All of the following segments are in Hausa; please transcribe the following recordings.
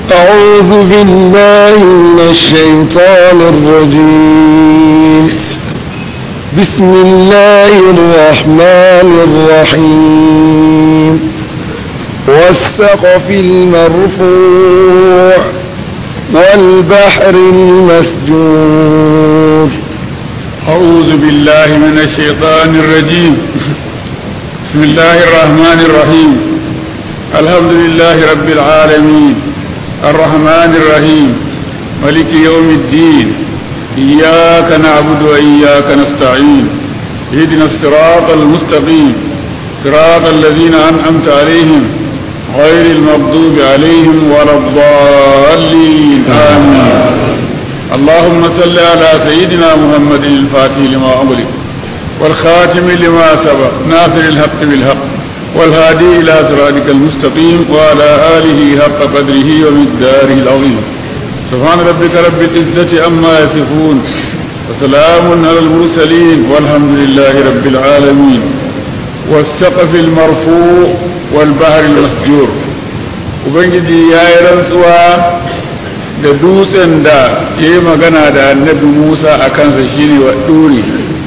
أعوذ بالله من الشيطان الرجيم بسم الله الرحمن الرحيم والسقف المرفوع والبحر المسجور أعوذ بالله من الشيطان الرجيم بسم الله الرحمن الرحيم الحمد لله رب العالمين الرحمن الرحيم ملك يوم الدين إياك نعبد وإياك نستعين اهدنا الصراط المستقيم صراط الذين أنعمت عليهم غير المغضوب عليهم ولا الضالين آمين اللهم صل على سيدنا محمد الفاتح لما أغلق والخاتم لما سبق ناصر الحق بالحق والهادي إلى صراطك المستقيم وعلى آله حق قدره ومقداره العظيم سبحان ربك رب العزة عما يصفون وسلام على المرسلين والحمد لله رب العالمين والسقف المرفوع والبحر المسجور ubangiji ya yi rantsuwa da dutsen da ya yi magana da annabi musa a kansa shine wa ɗuri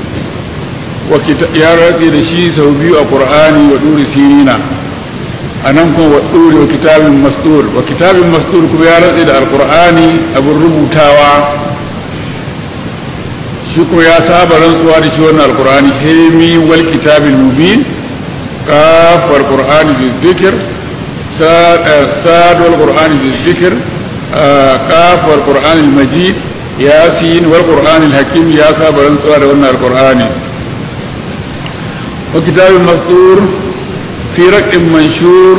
ya ratse da shi sau biyu a ƙur'ani wa ɗuri sirina a nan kuma wa ɗuri wa kitabin mastur wa kitabin mastur kuma ya ratse da alƙur'ani abin rubutawa shi kuma ya saba rantsuwa da shi wannan alƙur'ani hemi wal kitabin mubin kafar qur'ani bi zikir sad wal qur'ani bi zikir kaf wal qur'ani al majid yasin wal qur'ani al hakim ya saba rantsuwa da wannan alqur'ani wa kitabin mastur fi raqin manshur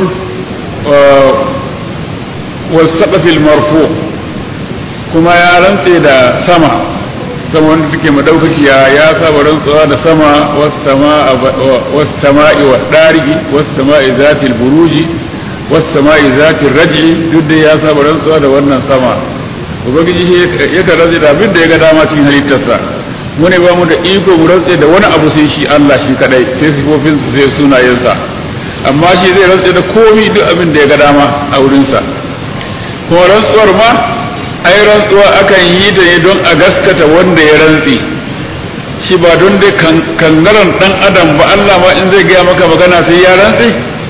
wal saqf al marfu kuma ya rantse da sama sama wanda take madaukakiya ya saba rantsuwa da sama was sama'i wa darigi was sama'i zatil buruji was sama'i zatil raj'i duk da ya saba rantsuwa da wannan sama ubangiji ya ka rantse da abin da ya ga dama cikin halittarsa mu ne ba mu da iko mu rantse da wani abu sai shi Allah shi kadai sai sifofin su sai sunayensa amma shi zai rantse da komai duk abin da ya ga dama a wurinsa kuma rantsuwar ma ai rantsuwa akan yi ta ne don a gaskata wanda ya rantsi shi ba don dai kangaran dan adam ba Allah ma in zai gaya maka magana sai ya rantsi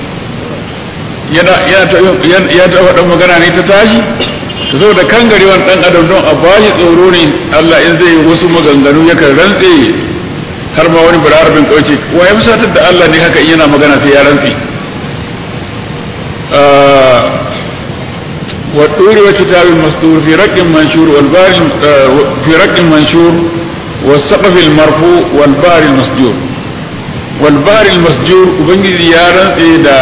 yana ya ta faɗin magana ne ta tashi ta zo da kangarewan dan adam don a bashi tsoro ne Allah in zai yi wasu maganganu yakan rantse har ma wani bararabin kauce wa ya fusatar da Allah ne haka yana magana sai ya rantsi والطور وكتاب مسطور في رق منشور والبار في رق منشور والسقف المرفوع والبار المسجور والبار المسجور ubangiji ya rantse da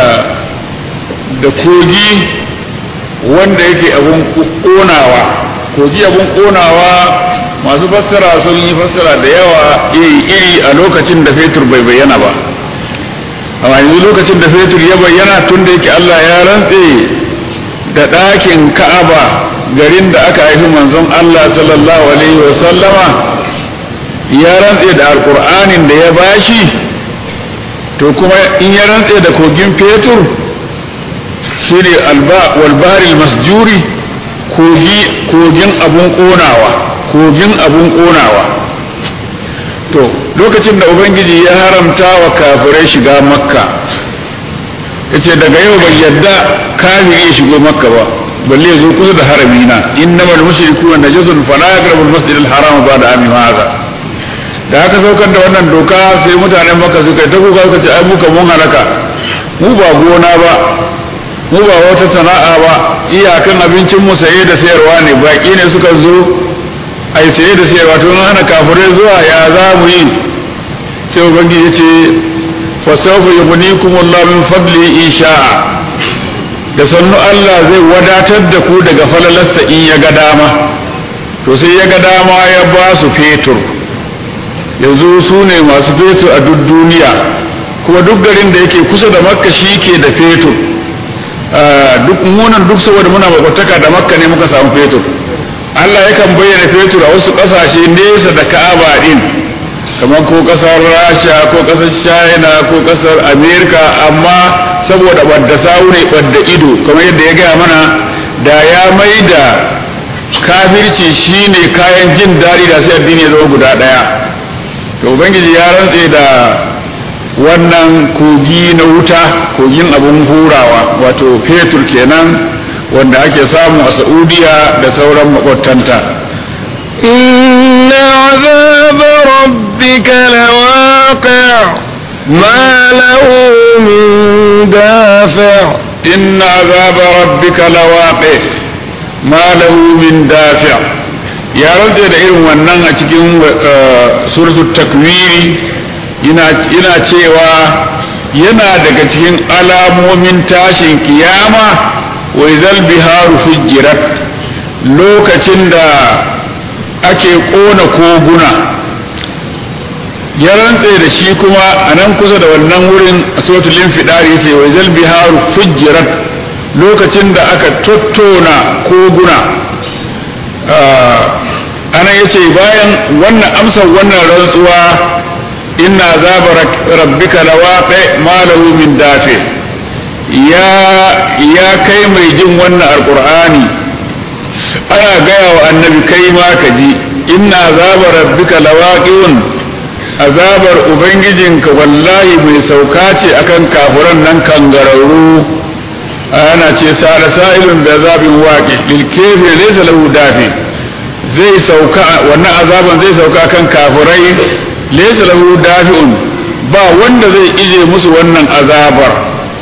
da kogi wanda yake abun konawa kogi abun konawa masu fassara sun yi fassara da yawa iri iri a lokacin da fetur bai bayyana ba amma yanzu lokacin da fetur ya bayyana tun da yake Allah ya rantse da ɗakin ka'aba garin da aka haifi manzon Allah sallallahu alaihi wa sallama ya rantse da alƙur'anin da ya bashi to kuma in ya rantse da kogin fetur shi ne walbaril masjuri kogin abun ƙonawa kogin abun ƙonawa to lokacin da ubangiji ya haramta wa kafirai shiga makka yace daga yau bai yadda kafiri ya shigo makka ba balle ya zo kusa da harami na innamal mushrikuna najasun fala yaqrabul masjid al haram ba'da ami hadha da aka saukar da wannan doka sai mutanen makka suka ta kuka suka ce ai muka mun halaka mu ba gona ba mu ba wata sana'a ba iyakan abincin mu saye da sayarwa ne baki ne suka zo ai saye da sayarwa to ana kafirai zuwa ya za mu yi sai ubangiji ya ce fasaufa yughnikum Allah min fadli in sha'a da sannu Allah zai wadatar da ku daga falalasta in ya ga dama to sai ya ga dama ya ba su fetur yanzu su ne masu fetur a duk duniya kuma duk garin da yake kusa da makka shi ke da fetur duk munan duk saboda muna makwataka da makka ne muka samu fetur Allah yakan bayyana fetur a wasu ƙasashe nesa da ka'aba din kamar ko kasar rasha ko kasar china ko kasar america amma saboda wadda sawu ne wadda ido kamar yadda ya gaya mana da ya mai da kafirci shine kayan jin daɗi da sai addini ya zama guda ɗaya to ubangiji ya rantse da wannan kogi na wuta kogin abun hurawa wato fetur kenan wanda ake samu a saudiya da sauran makwabtanta إن عذاب ربك لواقع ما له من دافع إن عذاب ربك لواقع ما له من دافع ya rantse da irin wannan a cikin suratul takwiri yana cewa yana daga cikin alamomin tashin kiyama wa izal biharu fujirat lokacin da ake kona koguna ya rantse da shi kuma a nan kusa da wannan wurin a suratul infidar yace wa izal biharu fujirat lokacin da aka tottona koguna ana yace bayan wannan amsar wannan rantsuwa inna azaba rabbika lawaqi ma lahu min dafi ya ya kai mai jin wannan alqur'ani ana gaya wa annabi kai ma ka ji inna azaba rabbika lawaqiun azabar ubangijinka wallahi mai sauka ce akan kafuran nan kangararru ana ce sa'ala sa'ilun da azabin waqi lil kafir laysa lahu dafi zai sauka wannan azaban zai sauka kan kafirai laysa lahu dafi'un ba wanda zai ije musu wannan azabar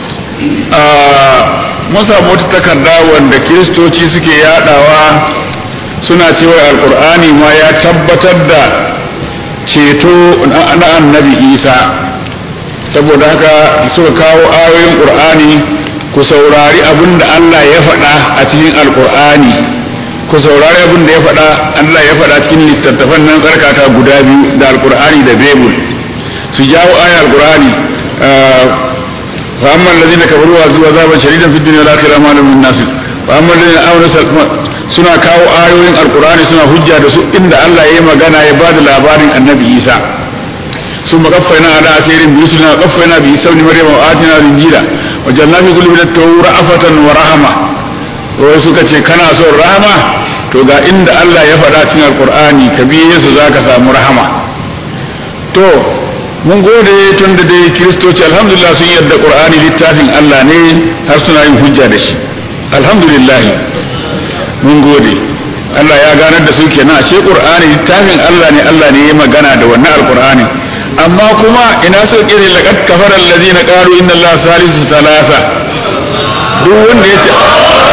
mun samu wata takarda wanda kiristoci suke yadawa suna cewa alkur'ani ma ya tabbatar da ceto na annabi isa saboda haka suka kawo ayoyin qur'ani ku saurari abin da allah ya faɗa a cikin alkur'ani ku saurari abin da ya faɗa Allah ya faɗa cikin littattafan nan tsarkaka guda biyu da alkur'ani da bebul su jawo aya alkur'ani fa amma allazina kafaru wa zuwa zaban shadidan fid dunya wal akhirah ma lahum min nasir fa amma allazina amanu suna kawo ayoyin alkur'ani suna hujja da su inda Allah ya yi magana ya bada labarin annabi Isa ثم قفينا على أثير برسلنا وقفينا بعيسى ابن مريم وآتينا الإنجيل وجعلنا في قلوبنا التوراة رأفة ورحمة wai suka ce kana son rahama to ga inda Allah ya faɗa cikin alkur'ani ka biye su za ka samu rahama to mun gode tun da dai kiristoci alhamdulillah sun yarda qur'ani littafin Allah ne har suna yin hujja da shi alhamdulillah mun gode Allah ya ganar da su kenan ashe qur'ani littafin Allah ne Allah ne ya magana da wannan alkur'ani amma kuma ina so kire laqad kafara allazina qalu inna allaha salisu salasa duk wanda ya ce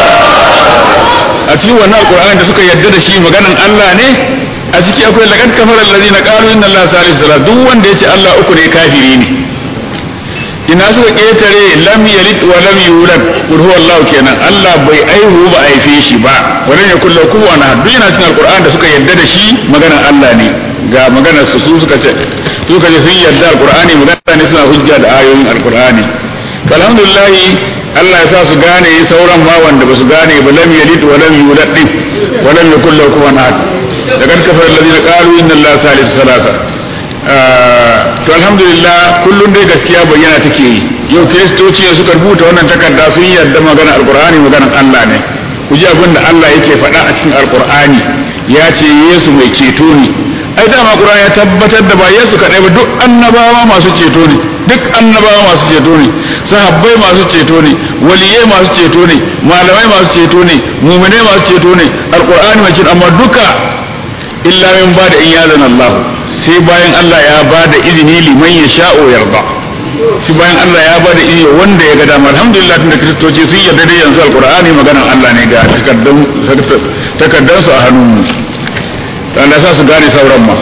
a cikin wannan alkur'ani da suka yarda da shi maganan Allah ne a ciki akwai laqad kafara allazina qalu inna allaha salisu salat duk wanda yace Allah uku ne kafiri ne ina suka ketare lam yalid wa lam yulad qul huwallahu kenan Allah bai aihu ba aife shi ba walan yakul lahu kufuwan ahad duk yana cikin alkur'ani da suka yarda da shi maganan Allah ne ga maganar su su suka ce suka ce sun yarda alkur'ani magana ne suna hujja da ayoyin alkur'ani alhamdulillah Allah ya sa su gane sauran ma wanda ba su gane ba lam yalid wa lam yulad din wa lam yakul lahu kufuwan ahad laqad kafara alladhina qalu inna allaha salisu salasa to alhamdulillah kullun dai gaskiya bayyana take yi yau kiristoci ne suka rubuta wannan takarda sun yarda magana alqur'ani maganar Allah ne ku ji abin da Allah yake faɗa a cikin alqur'ani ya ce Yesu mai ceto ne ai dama qur'ani ya tabbatar da ba Yesu kadai ba duk annabawa masu ceto ne duk annabawa masu ceto ne sahabbai masu ceto ne waliyai masu ceto ne malamai masu ceto ne muminai masu ceto ne alqur'ani mai ceto amma duka illa min ba da in yazan Allah sai bayan Allah ya ba da izini liman ya sha'o yarda shi bayan Allah ya ba da izini wanda ya ga dama alhamdulillah tunda kristoci sun yarda da yanzu alqur'ani maganar Allah ne ga takaddan takaddan su a hannun mu Allah sa su gane sauran ma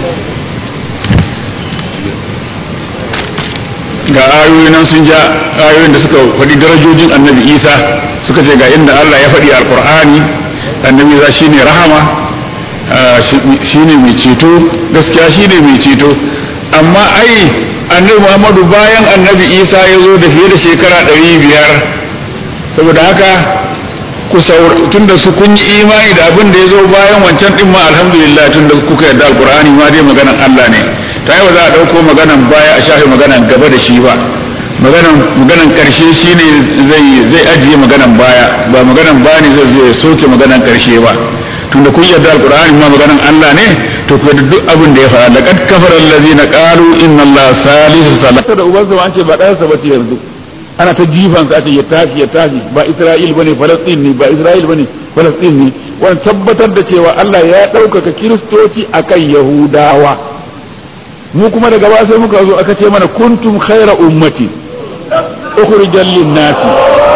ga ayoyi nan sun ja ayoyin da suka faɗi darajojin annabi isa suka ce ga inda allah ya faɗi alƙur'ani annabi isa shine rahama shine mai ceto gaskiya shine mai ceto amma ai annabi muhammadu bayan annabi isa ya zo da fiye da shekara ɗari biyar saboda haka ku tun da su kun yi imani da abin da ya zo bayan wancan ɗin ma alhamdulillah tun da kuka yarda alƙur'ani ma dai maganan allah ne ta yi ba za a ɗauko maganan baya a shafe maganan gaba da shi ba maganan maganan karshe shine zai zai ajiye maganan baya ba maganan baya ne zai zo ya soke maganan karshe ba tunda kun yarda alqur'ani ma maganan Allah ne to ku da duk abin da ya fara laqad kafara allazina qalu inna allaha salisu salasa da ubansa an ce ba ɗayansa ba ce yanzu ana ta jifan sa ake ya tashi ya tashi ba Isra'il bane Falastin ne ba Isra'il bane Falastin ne wannan tabbatar da cewa Allah ya ɗaukaka kiristoci akan Yahudawa mu kuma daga ba sai muka zo aka ce mana kuntum khaira ummati ukhrijal lin-nasi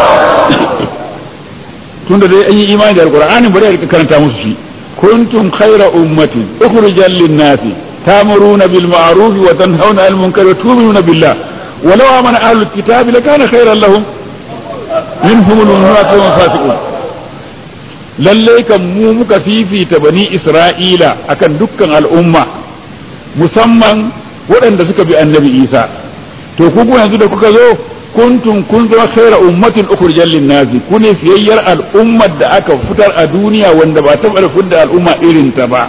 tunda dai an yi imani da alqur'ani bari a karanta musu shi kuntum khaira ummati ukhrijal lin-nasi ta'muruna bil ma'ruf wa tanhauna 'anil munkari wa tu'minuna billah ولو آمن أهل الكتاب لكان خيرا لهم منهم المنافقون والفاسقون lallai kan mu muka fifita bani isra'ila akan dukkan al'umma musamman waɗanda suka bi annabi isa to ku yanzu da kuka zo kuntum kun zama khaira ummatin ukhrijal linnasi ku ne fiyayyar al'ummar da aka fitar a duniya wanda ba taɓa fitar al'umma irin ta ba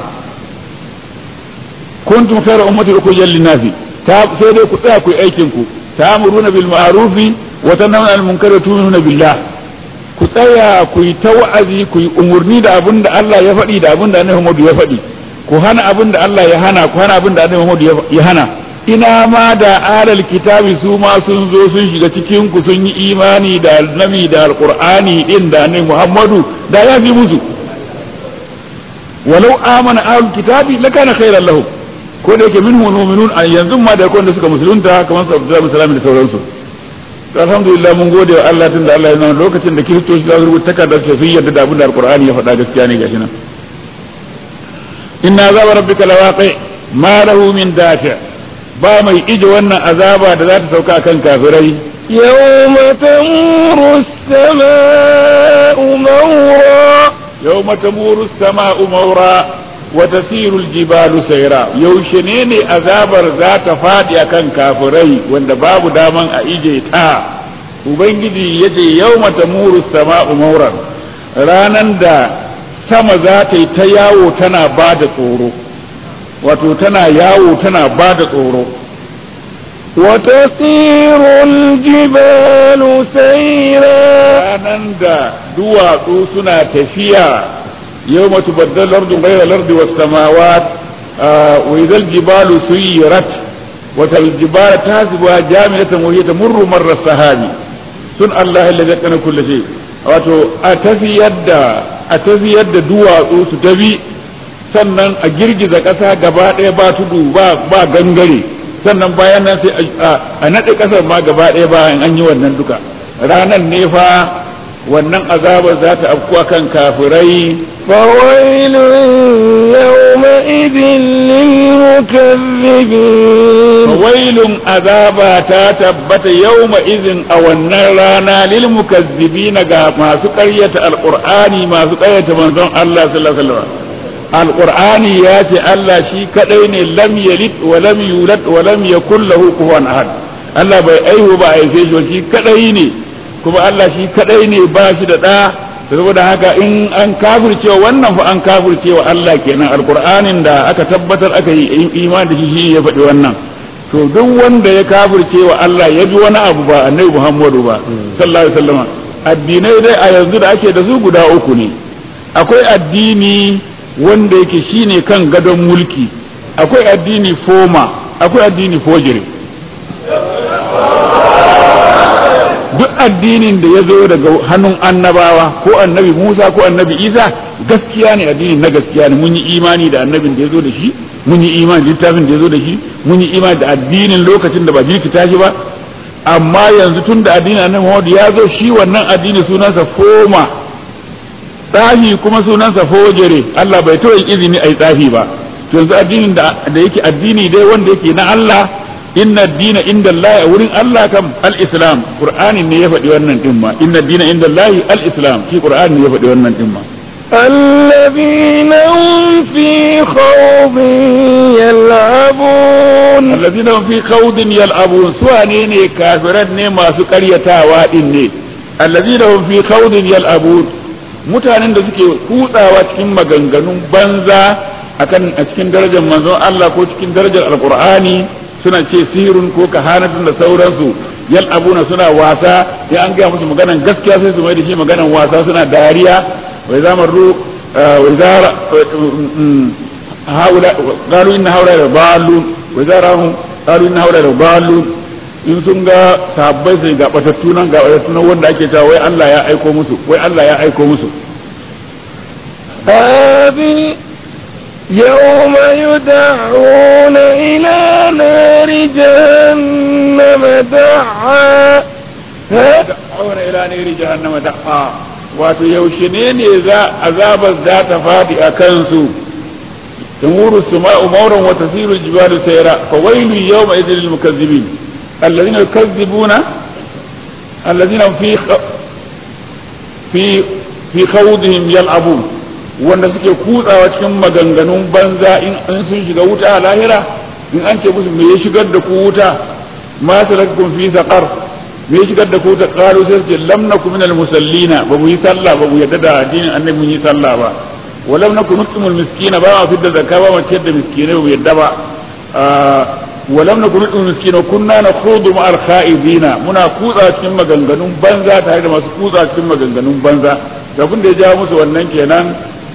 kuntum khaira ummatin ukhrijal linnasi sai dai ku tsaya ku yi aikin ku ta'muruna bil ma'rufi wa tanhauna 'anil munkari wa tu'minuna billah ku tsaya ku yi ta wa'azi ku yi umurni da abin da Allah ya faɗi da abin da Annabi Muhammad ya faɗi ku hana abin da Allah ya hana ku hana abin da Annabi Muhammad ya hana ina ma da alal kitabi su ma sun zo sun shiga cikin ku sun yi imani da annabi da alqur'ani din da Annabi Muhammadu da ya fi musu walau amana ahlul kitabi lakana khairan lahum ko da yake minhu mu'minun a yanzu ma da wanda suka musulunta kamar su Abdullahi bin Salam da sauransu to alhamdulillah mun gode wa Allah tunda Allah ya zama lokacin da kiristoci za su rubuta takardar ce sun yarda da abin da alqur'ani ya faɗa gaskiya ne gashi nan inna azaba rabbika lawaqi ma lahu min dafi ba mai ije wannan azaba da za ta sauka kan kafirai يوم تمور السماء مورا يوم تمور السماء مورا وتسير الجبال سيرا يوشنيني azabar za ta faɗi akan kafirai wanda babu daman a ije ta ubangiji yace yawma tamuru sama'u mauran ranan da sama za ta yi ta yawo tana ba da tsoro wato tana yawo tana ba da tsoro وتسير الجبال سيرا ranan da duwatsu suna tafiya يوم تبدل الأرض غير الأرض والسماوات آه وإذا الجبال سيرت وتالجبال تحسبها جامدة وهي تمر مر السحاب سن الله الذي كان كل شيء wato a tafiyar da a tafiyar da duwatsu su tafi sannan a girgiza ƙasa gaba ɗaya ba tudu ba ba gangare sannan bayan nan sai a naɗe ƙasar ma gaba ɗaya bayan an yi wannan duka ranan ne fa wannan azabar za ta afkuwa kan kafirai فويل يومئذ للمكذبين wailun azaba ta tabbata yawma izin a wannan rana lil mukazzibina ga masu ƙaryata alqur'ani masu ƙaryata manzon Allah sallallahu alaihi wasallam alqur'ani ya ce Allah shi kadai ne lam yalid wa lam yulad wa lam yakul lahu kufuwan ahad Allah bai aihu ba aife shi shi kadai ne kuma Allah shi kadai ne ba shi da ɗa saboda haka in an kafircewa wannan fa an kafircewa Allah kenan alqur'anin da aka tabbatar aka yi imani da shi ya faɗi wannan to duk wanda ya kafircewa Allah ya bi wani abu ba annabi Muhammadu ba sallallahu alaihi wasallam addinai dai a yanzu da ake da su guda uku ne akwai addini wanda yake shine kan gadon mulki akwai addini foma akwai addini fojiri duk addinin da ya zo daga hannun annabawa ko annabi Musa ko annabi Isa gaskiya ne addinin na gaskiya ne mun yi imani da annabin da ya zo da shi mun yi imani da littafin da ya zo da shi mun yi imani da addinin lokacin da ba jirkita shi ba amma yanzu tun da addinin annabi Muhammad ya zo shi wannan addini sunansa foma tsafi kuma sunansa fojere Allah bai taɓa izini a yi tsafi ba to yanzu addinin da yake addini dai wanda yake na Allah inna dina inda Allah a wurin Allah kam al-islam qur'ani ne ya faɗi wannan din ma inna dina inda Allah al-islam shi qur'ani ne ya faɗi wannan din ma الذين هم في خوض يلعبون الذين هم في خوض يلعبون سواني ne kafiran ne masu ƙaryatawa din ne الذين هم في خوض يلعبون mutanen da suke kutsawa cikin maganganun banza akan a cikin darajar manzon Allah ko cikin darajar alqur'ani suna ce sihirun ko kahanatun da sauransu yal'abuna suna wasa sai an gaya musu maganan gaskiya sai su mai da shi maganan wasa suna dariya wai zamarru wai zara haula qalu inna haula la dallun wa zarahum qalu inna haula la dallun in sun ga sahabbai sai ga batattu nan ga batattu nan wanda ake cewa wai Allah ya aiko musu wai Allah ya aiko musu هذه يوم يدعون إلى نار جهنم دعا da'una ila nari jahannama da'a wato yaushe ne ne za azabar za ta fadi a kansu tamuru suma'u mawran wa tasiru jibalu sayra fa wailu yawma idhil lil mukazzibin alladhina yukazzibuna alladhina fi fi fi khawdihim yal'abun wanda suke kutsawa cikin maganganun banza in sun shiga wuta a lahira in an ce musu me ya shigar da ku wuta ma salakakum fi saqar me ya shigar da ku ta qalu sai ce lam nakum minal musallina ba mu yi sallah ba mu yadda da addinin annabi mun yi sallah ba wa lam nakum nutimul miskina ba ma fidda zakka ba mu ciyar da miskinai ba mu yadda ba wa lam nakum nutimul miskina kunna nakhudu ma al khaibina muna kutsa cikin maganganun banza tare da masu kutsa cikin maganganun banza abin da ya jawo musu wannan kenan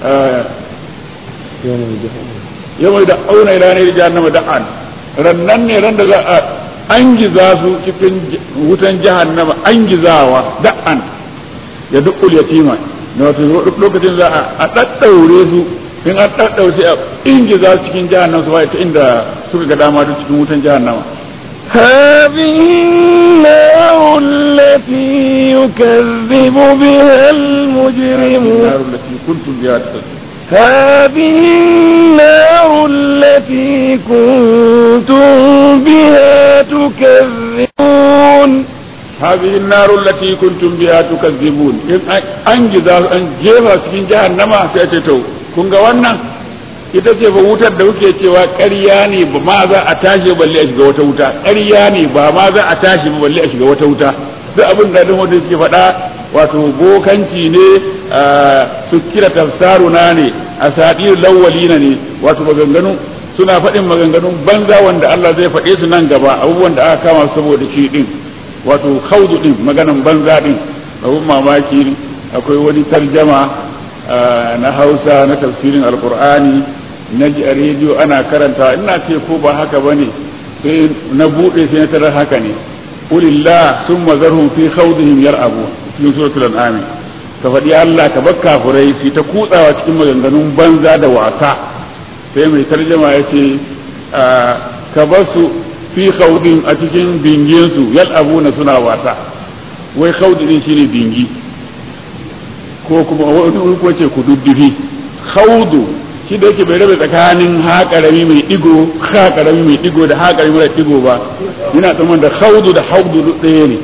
yau mai da auna ila ne jahannama da'an rannan ne ran da za a an giza su cikin wutan jahannama an gizawa da'an ya dukul yatima na wato lokacin za a daddaure su in an daddaure sai a ingiza su cikin jahannama su ta inda suka ga dama duk cikin wutan jahannama هذه النار التي يكذب بها المجرمون النار التي كنتم بها تكذبون هذه النار التي كنتم بها تكذبون هذه النار التي كنتم بها تكذبون in an giza an jefa cikin jahannama sai ce to kun ga wannan ita ce ba wutar da kuke cewa ƙarya ne ba ma za a tashi balle a shiga wata wuta ƙarya ne ba ma za a tashi ba balle a shiga wata wuta duk abin da wanda suke faɗa wato bokanci ne su kira tafsaruna ne a sadir lawalina ne wato maganganu suna faɗin maganganun banza wanda Allah zai faɗe su nan gaba abubuwan da aka kama saboda shi din wato khawdu din maganan banza din abun mamaki akwai wani tarjama na Hausa na tafsirin Alqur'ani na ji a rediyo ana karanta ina ce ko ba haka bane sai na bude sai na tarar haka ne ulillah summa zarhum fi khawdihim yar'abu cikin suratul an'am ka faɗi Allah ka bar kafurai su ta kutsawa cikin maganganun banza da wasa sai mai tarjama ya ce ka bar su fi khawdin a cikin bingin su yal'abuna suna wasa wai khawdi din shine bingi ko kuma wani ko ce ku duddufi khawdu shi da yake bai rabe tsakanin ha karami mai digo ha karami mai digo da ha karami mai digo ba yana tsaman da khawdu da hawdu duk ɗaya ne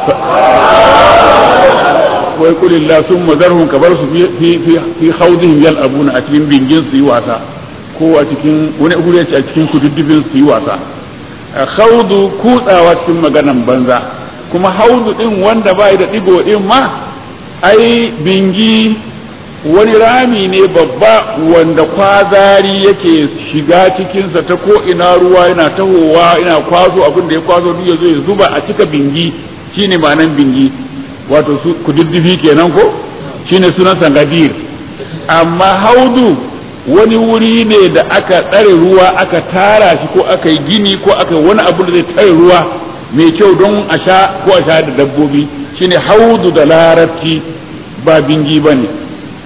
wai kulillah sun mazarhun ka bar su fi khawdihim yal'abuna a cikin bingin su yi wasa ko a cikin wani gure ce a cikin kududdufin su yi wasa khawdu kutsawa cikin maganan banza kuma haudu din wanda bai da digo din ma ai bingi wani rami ne babba wanda kwazari yake shiga cikinsa ta ko ina ruwa yana tahowa ina kwazo abin da ya kwazo duk ya zo ya zuba a cika bingi shine ma'anan bingi wato su kududdufi kenan ko shine sunan sangadir amma haudu wani wuri ne da aka tsare ruwa aka tara shi ko aka yi gini ko aka yi wani abu da zai tsare ruwa mai kyau don a sha ko a sha da dabbobi shine haudu da larabci ba bingi ba ne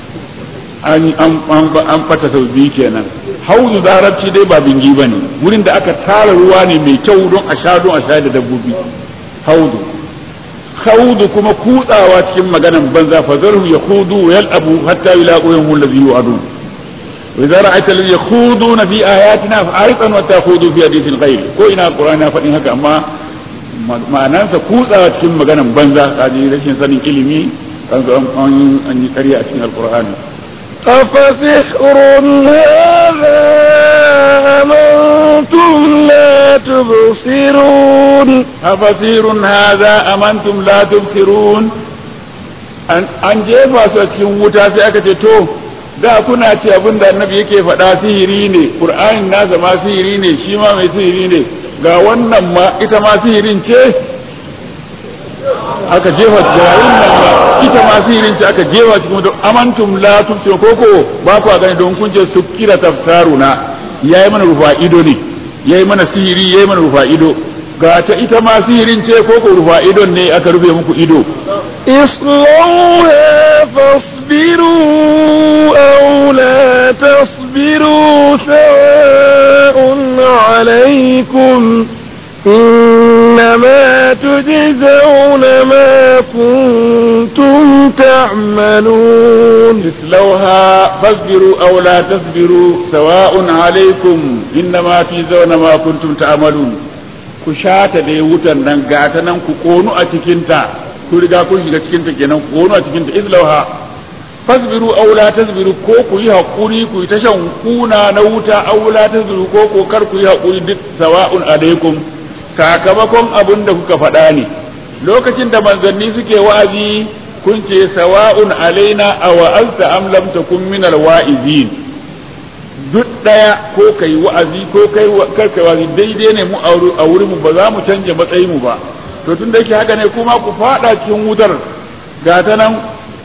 an fata sau biyu kenan haudu da larabci dai ba bingi ba ne wurin da aka tara ruwa ne mai kyau don a sha don a sha da dabbobi haudu khawdu kuma kutsawa cikin maganan banza fa zarhum yakhudu wa yal'abu hatta yulaqu yawmul ladhi yu'adun wa idza ra'aita alladhi yakhuduna fi ayatina fa'aridan wa takhudu fi hadithin ghayr ko ina qur'ani fadin haka amma ma'anansa kutsawa cikin maganan banza kaji rashin sanin ilimi kan an yi ƙarya a cikin alqur'ani أفسحر هذا أم أنتم لا تبصرون أفسير هذا أم أنتم لا تبصرون an jefa su a cikin wuta sai aka ce to da kuna ce abin da annabi yake faɗa sihiri ne qur'anin nasa ma sihiri ne shi ma mai sihiri ne ga wannan ma ita ma sihirin ce aka jefa garin nan ma ita ma sihirin ta aka jefa cikin wuta amantum la tumsiru koko ba ku gani don kun je sukira tafsaruna yayi mana rufa ido ne yayi mana sihiri yayi mana rufa ido ga ta ita ma sihirin ce koko rufa idon ne aka rufe muku ido اصلوها فاصبروا أو لا تصبروا سواء عليكم إنما تجزون ما كنتم تعملون اصلوها فاصبروا او لا تصبروا سواء عليكم انما تجزون ما كنتم تعملون ku shata da wutan nan gata nan ku konu a cikinta ku riga kun shiga cikinta kenan ku konu a cikinta islauha fasbiru aw la tasbiru ko ku yi hakuri ku yi tashan kuna na wuta aw la tasbiru ko ko kar ku yi hakuri duk sawa'un alaikum sakamakon abin da kuka faɗa ne lokacin da manzanni suke wa'azi kun ce sawa'un alaina aw anta am lam takun min alwa'izin duk daya ko kai wa'azi ko kai kar kai wa'azi daidai ne mu a wurin mu ba za mu canja matsayin mu ba to tun da yake haka ne kuma ku fada cikin wutar ga ta nan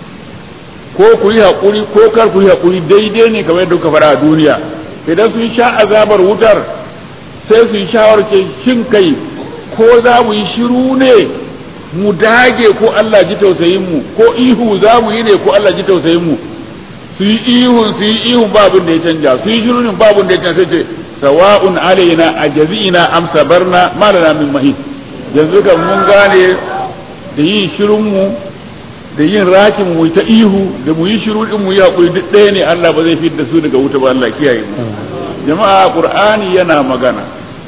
ko ku yi hakuri ko kar ku yi hakuri daidai ne kamar yadda kuka fara a duniya idan sun sha azabar wutar sai su yi shawarce shin kai ko za mu yi shiru ne mu dage ko Allah ji tausayin mu ko ihu za mu yi ne ko Allah ji tausayin mu su yi ihun su yi ihun babun da ya canja su yi shirunin babun da ya canja sai ce sawa'un alaina ajazina am sabarna ma lana min mahis yanzu kan mun gane da yin shirun mu da yin rakin mu ta ihu da mu yi shiru din mu yi hakuri duk ɗaya ne Allah ba zai fidda su daga wuta ba Allah kiyaye mu jama'a qur'ani yana magana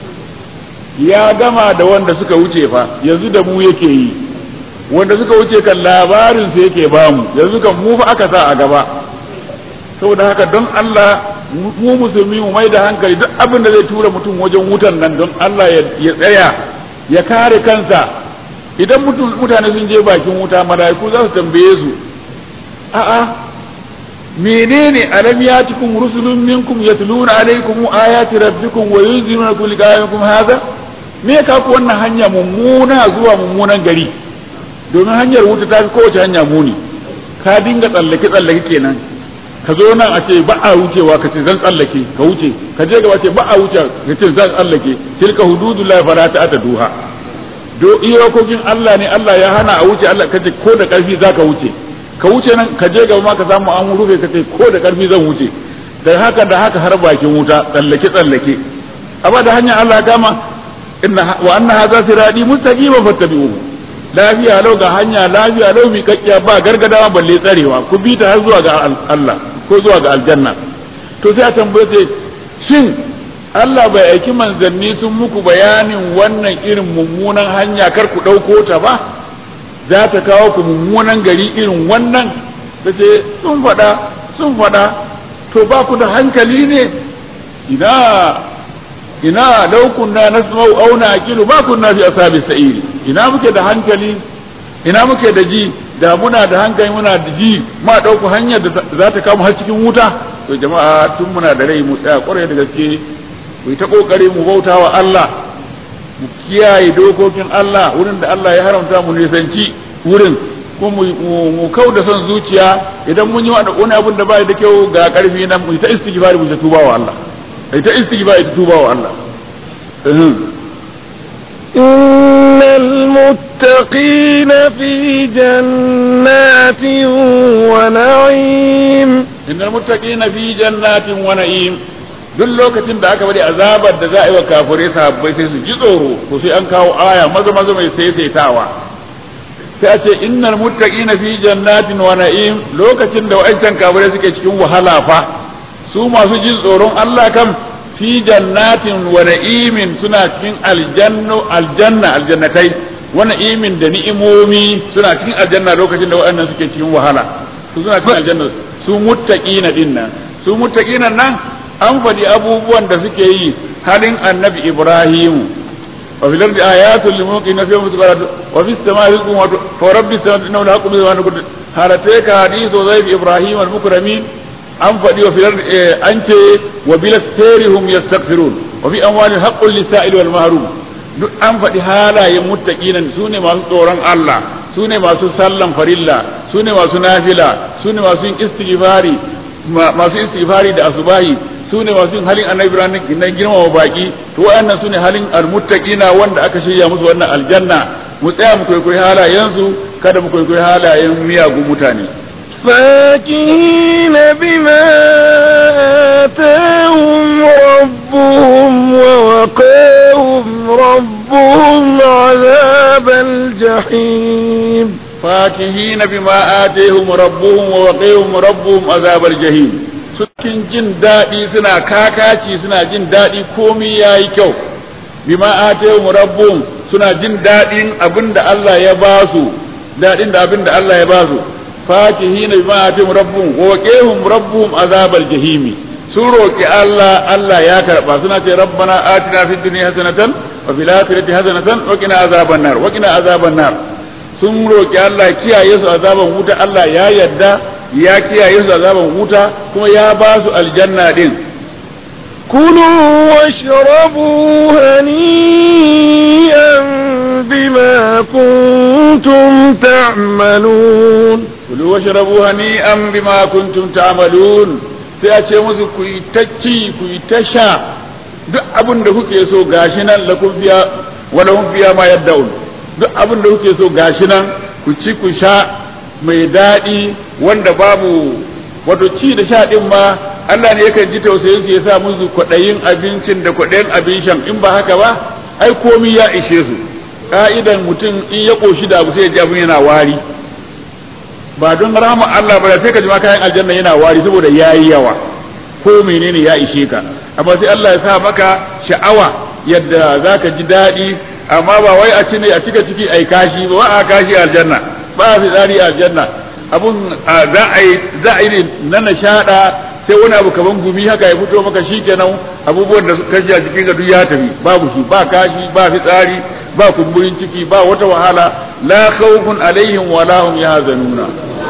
ya gama da wanda suka wuce fa yanzu da mu yake yi wanda suka wuce kan labarin su yake bamu yanzu kan mu fa aka sa a gaba saboda haka don Allah mu musulmi mu mai da hankali duk abin da zai tura mutum wajen wutan nan don Allah ya tsaya ya kare kansa idan mutane sun je bakin wuta mala'iku za su tambaye su a'a menene alam yatikum rusulun minkum yatluna alaykum ayati rabbikum wa yunzirunakum liqa'akum hadha me ka ku wannan hanya mummuna zuwa mummunan gari domin hanyar wuta ta fi kowace hanya muni ka dinga tsallake tsallake kenan ka zo nan a ce ba a wucewa ka ce zan tsallake ka wuce ka je gaba ce ba a wuce ka ce zan tsallake tilka hududullahi fala ta'taduha do iyakokin Allah ne Allah ya hana a wuce Allah kace ko da karfi zaka wuce ka wuce nan ka je gaba ma ka samu an rufe ka ce ko da karfi zan wuce da haka da haka har bakin wuta tsallake tsallake amma da hanyar Allah kama inna wa anna hadha sirati mustaqiman fattabi'uhu lafiya lau ga hanya lafiya lau mi kakkiya ba gargadawa balle tsarewa ku bi ta har zuwa ga Allah ko zuwa ga aljanna to sai a tambaye sai shin Allah bai aiki manzanni sun muku bayanin wannan irin mummunan hanya kar ku ɗauko ta ba za ta kawo ku mummunan gari irin wannan ta ce sun faɗa sun faɗa to ba ku da hankali ne ina ina lau kunna nasma'u aw naqilu ma kunna fi ashabi sa'iri ina muke da hankali ina muke da ji da muna da hankali muna da ji ma ɗauku hanyar da za ta kama har cikin wuta to jama'a tun muna da rai mu tsaya kwarai da gaske mu ta kokari mu bauta wa Allah mu kiyaye dokokin Allah wurin da Allah ya haramta mu nisanci wurin ko mu kau da son zuciya idan mun yi wani abun da bai da kyau ga karfi nan mu ta istighfar mu ta tuba wa Allah ai ta istighfar ta tuba wa Allah إن المتقين في جنات ونعيم إن المتقين في جنات ونعيم duk lokacin da aka bari azabar da za a yi wa kafirai sahabbai sai su ji tsoro to sai an kawo aya maza maza mai saisaitawa sai a ce innal muttaqina fi jannatin wa na'im lokacin da wa'ancan kafirai suke cikin wahala fa su masu jin tsoron Allah kam fi jannatin wa na'imin suna cikin aljannu aljanna aljannatai wa na'imin da ni'imomi suna cikin aljanna lokacin da waɗannan suke cikin wahala su suna cikin aljanna su muttaqina din nan su muttaqina nan an faɗi abubuwan da suke yi halin annabi Ibrahim wa fil ardi ayatul lil muqina fi mutaqarrad wa fis samai rizqun wa fa rabbis samai innahu la yaqulu wa naqul halataka hadithu zayf Ibrahim al mukramin an faɗi wa filar an ce wa bilas terihum yastaghfirun wa fi amwalin haqqul lisa'il wal mahrum duk an faɗi halayen muttaqinan su ne masu tsoron Allah su ne masu sallan farilla su ne masu nafila su ne masu yin istighfari masu istighfari da asubahi su ne masu yin halin annabi ibrahim na girmama baki to wayannan su ne halin almuttaqina wanda aka shirya musu wannan aljanna mu tsaya mu kwaikwayi halayensu kada mu kwaikwayi halayen miyagun mutane فاكهين بما آتاهم ربهم ووقاهم ربهم عذاب الجحيم فاكهين بما آتيهم ربهم ووقيهم ربهم عذاب الجحيم cikin jin daɗi suna kakaci suna jin daɗi komi ya yi kyau bima atayhum rabbuhum suna jin daɗin abin da Allah ya ba su daɗin da abin da Allah ya ba su fakihina bima atayhum rabbuhum wa waqihum rabbuhum azabal jahimi sun roki Allah Allah ya karba suna ce rabbana atina fid dunya hasanatan wa fil akhirati hasanatan wa qina azaban nar wa qina azaban nar sun roki Allah kiyaye su azaban wuta Allah ya yadda ya kiyaye su azaban wuta kuma ya ba su aljanna din كلوا واشربوا هنيئا بما كنتم تعملون kulu washrabu hani'an bima kuntum ta'malun sai a ce musu ku yi ta ci ku yi ta sha duk abin da kuke so gashi nan la kun biya wala hum biya ma yaddaun duk abin da kuke so gashi nan ku ci ku sha mai daɗi wanda babu wato ci da sha din ma Allah ne yakan ji tausayin su ya sa musu kwaɗayin abincin da kwaɗayin abin shan in ba haka ba ai komi ya ishe su ka'idan mutum in ya ƙoshi da abu sai ya ji abin yana wari ba don rahama Allah ba sai ka ji ma kayan aljanna yana wari saboda yayi yawa ko menene ya ishe ka amma sai Allah ya sa maka sha'awa yadda zaka ji daɗi amma ba wai a cine a cika ciki ai kashi ba a kashi aljanna ba a fitsari aljanna abun za a yi za a yi ne na nishada sai wani abu kaman gumi haka ya fito maka shikenan abubuwan da kashi a cikin ka duk ya tafi babu shi ba kashi ba fitsari ba kumburin ciki ba wata wahala la khawfun alaihim wala hum yahzanuna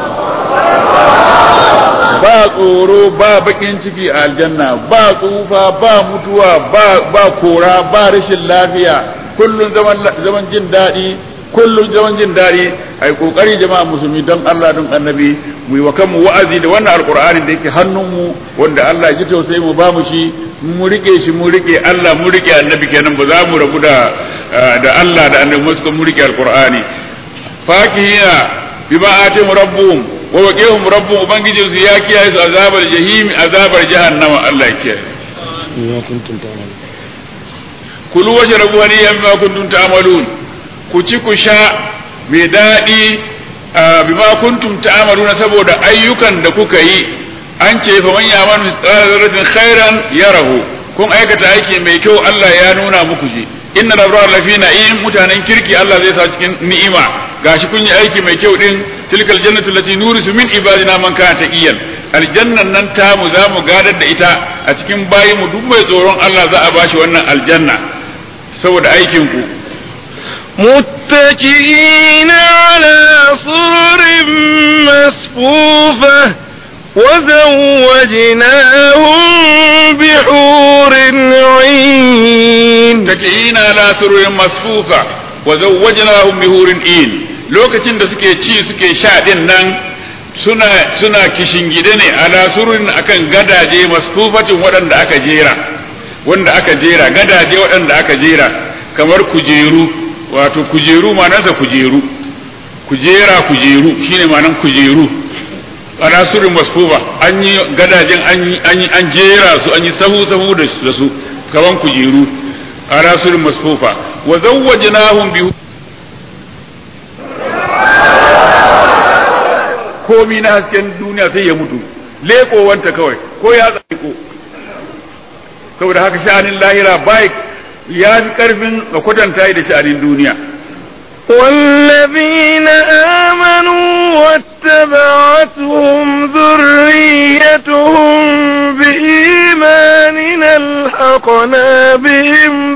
ba tsoro ba bakin ciki a aljanna ba tsufa ba mutuwa ba ba kora ba rashin lafiya kullun zaman zaman jin daɗi kullun zaman jin daɗi ai kokari jama'a musulmi don Allah don annabi mu yi wa kanmu wa'azi da wannan alqur'ani da yake hannunmu wanda Allah ya ji tausayi mu ba mu shi mu rike shi mu rike Allah mu rike annabi kenan ba za mu rabu da da Allah da annabi mu suka mu rike alqur'ani fakihina bima atim rabbuhum wa waqihum rabbuhum ubangijin su ya kiyaye su azabar jahim azabar jahannama Allah ya kiyaye ya kuntum ta'malun kulu washrabu haniyan bima kuntum ta'malun ku ci ku sha mai daɗi bima kuntum ta'maluna saboda ayyukan da kuka yi an ce fa man ya'mal mithqala dharratin khairan yarahu kun aikata aiki mai kyau Allah ya nuna muku shi inna labrar lafi na'im mutanen kirki Allah zai sa cikin ni'ima gashi kun yi aiki mai kyau din tilkal jannatu allati nurisu min ibadina man kana taqiyan aljannan nan ta mu za mu gadar da ita a cikin bayi mu duk mai tsoron Allah za a bashi wannan aljanna saboda aikin ku متكئين على سرر مصفوفة وزوجناهم بحور عين متكئين على سرر مصفوفة وزوجناهم بحور عين lokacin da suke ci suke sha din nan suna suna kishingide ne ala sururin akan gadaje masfufatin waɗanda aka jera wanda aka jera gadaje waɗanda aka jera kamar kujeru wato kujeru manansa kujeru kujera kujeru shine manan kujeru ana surin masfufa an yi gadajen an yi an jera su an yi sahu sahu da su kaman kujeru ana surin masfufa wa zawwajnahum bi komi na hasken duniya sai ya mutu leko wanta kawai ko ya tsako saboda haka sha'anin lahira bai ya fi karfin a kwatanta da sha'anin duniya والذين آمنوا واتبعتهم ذريتهم بإيمان ألحقنا بهم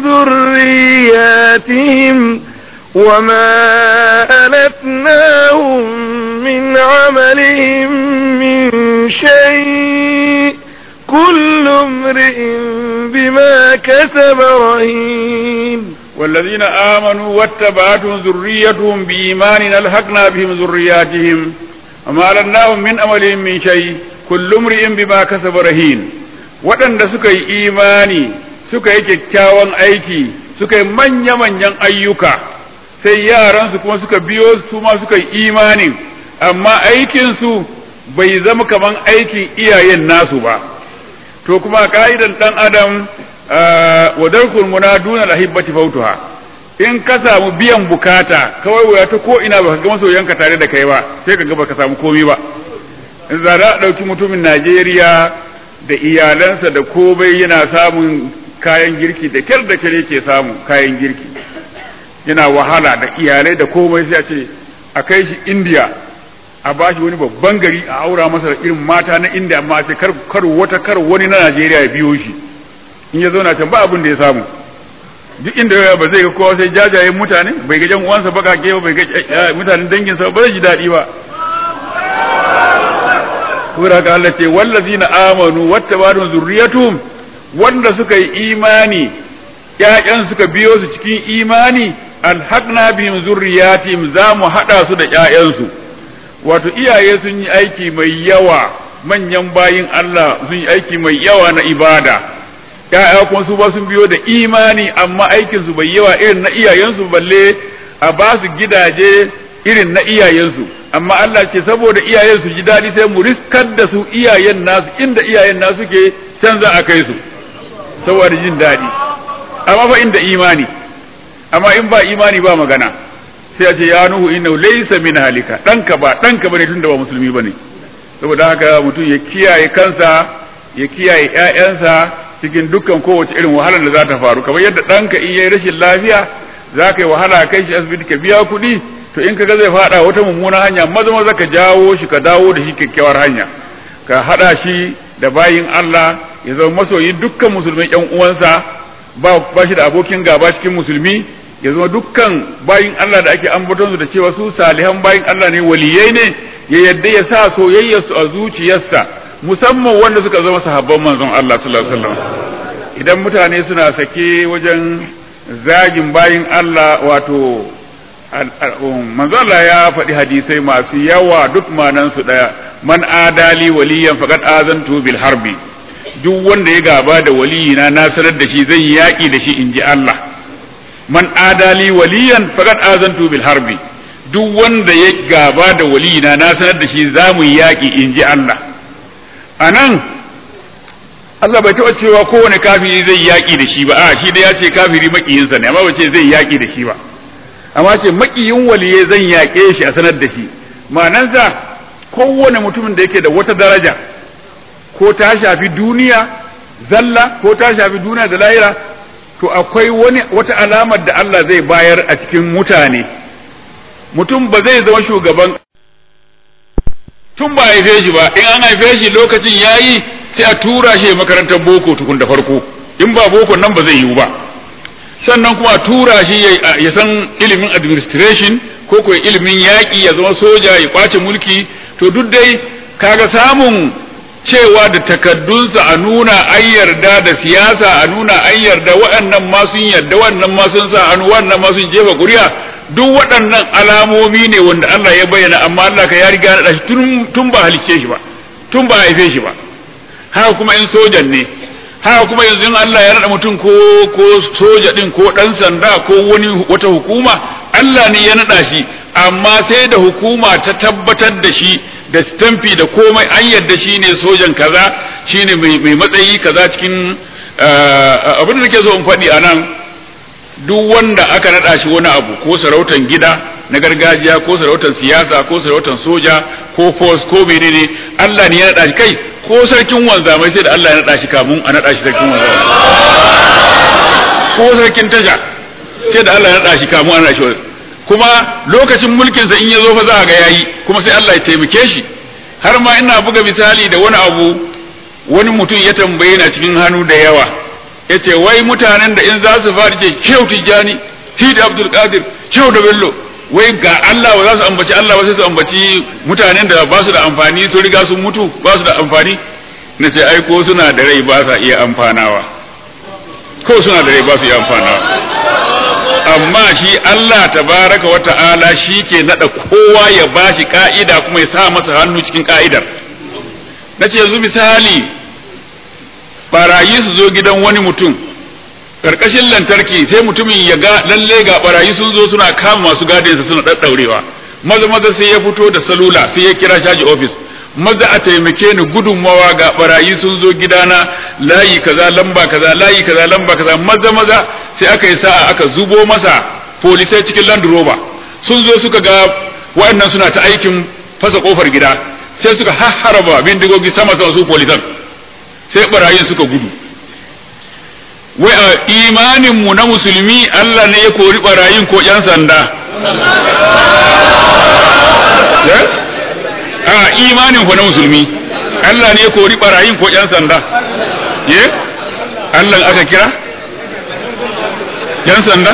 ذرياتهم وما ألتناهم من عملهم من شيء كل امرئ بما كسب رهين والذين آمنوا واتبعتهم ذريتهم بإيمان ألحقنا بهم ذرياتهم وما لناهم من أملهم من شيء كل امرئ بما كسب رهين waɗanda suka yi imani suka yi kyakkyawan aiki suka yi manya-manyan ayyuka sai yaransu kuma suka biyo su ma suka yi imanin amma aikinsu bai zama kaman aikin iyayen nasu ba to kuma ka'idan ɗan adam wa darkul munaduna lahibbati fautuha in ka samu biyan bukata kawai waya ta ko ina baka ga masoyanka tare da kai ba sai ka ga baka samu komai ba in za a ɗauki mutumin Najeriya da iyalansa da komai yana samun kayan girki da kyar da kyar yake samu kayan girki yana wahala da iyalai da komai sai a ce a kai shi India a bashi wani babban gari a aura masa da irin mata na India amma sai kar wata kar wani na Najeriya ya biyo shi in ya zauna can ba abin da ya samu duk inda ba zai ga kowa sai jajayen mutane bai ga jan uwansa baka ke ba bai ga mutanen danginsa ba zai ji daɗi ba sura ka Allah ce wallazina amanu wattaba'u zurriyatuhum wanda suka yi imani ƴaƴan suka biyo su cikin imani alhaqna bihim zurriyatihim za mu hada su da ƴaƴansu wato iyaye sun yi aiki mai yawa manyan bayin Allah sun yi aiki mai yawa na ibada ya'ya kuma su ba sun biyo da imani amma aikin su bai yawa irin na iyayensu balle a ba su gidaje irin na iyayensu amma Allah ce saboda iyayen su ji daɗi sai mu riskar da su iyayen nasu inda iyayen nasu ke can za a kai su saboda jin daɗi amma fa inda imani amma in ba imani ba magana sai a ce ya nuhu inna laysa min halika ɗanka ba ɗanka bane tunda ba musulmi bane saboda haka mutum ya kiyaye kansa ya kiyaye ƴaƴansa cikin dukkan kowace irin wahalar da za ta faru kamar yadda ɗanka in yayi rashin lafiya za ka yi wahala kai shi asibiti ka biya kuɗi to in kaga zai faɗa wata mummunan hanya maza maza ka jawo shi ka dawo da shi kyakkyawar hanya ka haɗa shi da bayin Allah ya zama masoyin dukkan musulmai ƴan uwansa ba ba shi da abokin gaba cikin musulmi ya zama dukkan bayin Allah da ake ambaton su da cewa su salihan bayin Allah ne waliyai ne ya yadda ya sa soyayyarsu a zuciyarsa musamman wanda suka zama sahabban manzon Allah sallallahu alaihi wasallam idan mutane suna sake wajen zagin bayin Allah wato manzon Allah ya faɗi hadisai masu yawa duk manan su daya man adali waliyan faqad azantu bil harbi duk wanda ya gaba da waliyina na sanar da shi zan yi yaƙi da shi in ji Allah man adali waliyan faqad azantu bil harbi duk wanda ya gaba da waliyina na sanar da shi za mu yi yaƙi in ji Allah a nan Allah bai taɓa cewa kowane kafiri zai yaƙi da shi ba a shi da ya ce kafiri maƙiyinsa ne amma bai ce zai yaƙi da shi ba amma ce maƙiyin waliye zan yaƙe shi a sanar da shi ma'anansa kowane mutumin da yake da wata daraja ko ta shafi duniya zalla ko ta shafi duniya da lahira to akwai wani wata alamar da Allah zai bayar a cikin mutane mutum ba zai zama shugaban tun ba haife shi ba in an haife shi lokacin yayi sai a tura shi makarantar boko tukun da farko in ba boko nan ba zai yiwu ba sannan kuma a tura shi ya san ilimin administration ko ko ilimin yaƙi ya zama soja ya kwace mulki to duk dai kaga samun cewa da takaddunsa a nuna an yarda da siyasa a nuna an yarda waɗannan ma sun yarda wannan ma sun sa hannu wannan ma sun jefa ƙuri'a duk waɗannan alamomi ne wanda Allah ya bayyana amma Allah ka ya riga da shi tun ba halicce shi ba tun ba haife shi ba haka kuma in sojan ne haka kuma yanzu in Allah ya rada mutum ko ko soja din ko dan sanda ko wani wata hukuma Allah ne ya nada shi amma sai da hukuma ta tabbatar da shi da stamfi da komai an yarda shi ne sojan kaza shine mai mai matsayi kaza cikin abin da nake so in faɗi a nan duk wanda aka naɗa shi wani abu ko sarautan gida na gargajiya ko sarautan siyasa ko sarautan soja ko force ko menene Allah ne ya naɗa shi kai ko sarkin wanzamai sai da Allah ya naɗa shi kamun a naɗa shi sarkin wanzamai ko sarkin tasha sai da Allah ya naɗa shi kamun a naɗa shi kuma lokacin mulkinsa in ya zo fa za a ga yayi kuma sai Allah ya taimake shi har ma ina buga misali da wani abu wani mutum ya tambaye na cikin hannu da yawa ya ce wai mutanen da in za su fara ce kyau tijjani sidi abdul qadir kyau da bello wai ga Allah ba za su ambaci Allah ba sai su ambaci mutanen da ba su da amfani su riga sun mutu ba su da amfani na ce ai ko suna da rai ba sa iya amfanawa ko suna da rai ba su iya amfanawa amma shi Allah tabaraka wa ta'ala shi ke nada kowa ya bashi ka'ida kuma ya sa masa hannu cikin ka'idar nace yanzu misali barayi su zo gidan wani mutum karkashin lantarki sai mutumin ya ga lalle ga barayi sun zo suna kama masu gadinsa suna daddaurewa maza maza sai ya fito da salula sai ya kira shaji office maza a taimake ni gudunmawa ga barayi sun zo gidana layi kaza lamba kaza layi kaza lamba kaza maza maza sai aka yi sa'a aka zubo masa polisai cikin land rover sun zo suka ga waɗannan suna ta aikin fasa kofar gida sai suka harba bindigogi sama sama su polisan sai barayin suka gudu wai a imanin mu na musulmi Allah ne ya kori barayin ko yan sanda a imanin ku na musulmi Allah ne ya kori barayin ko yan sanda ye Allah aka kira yan sanda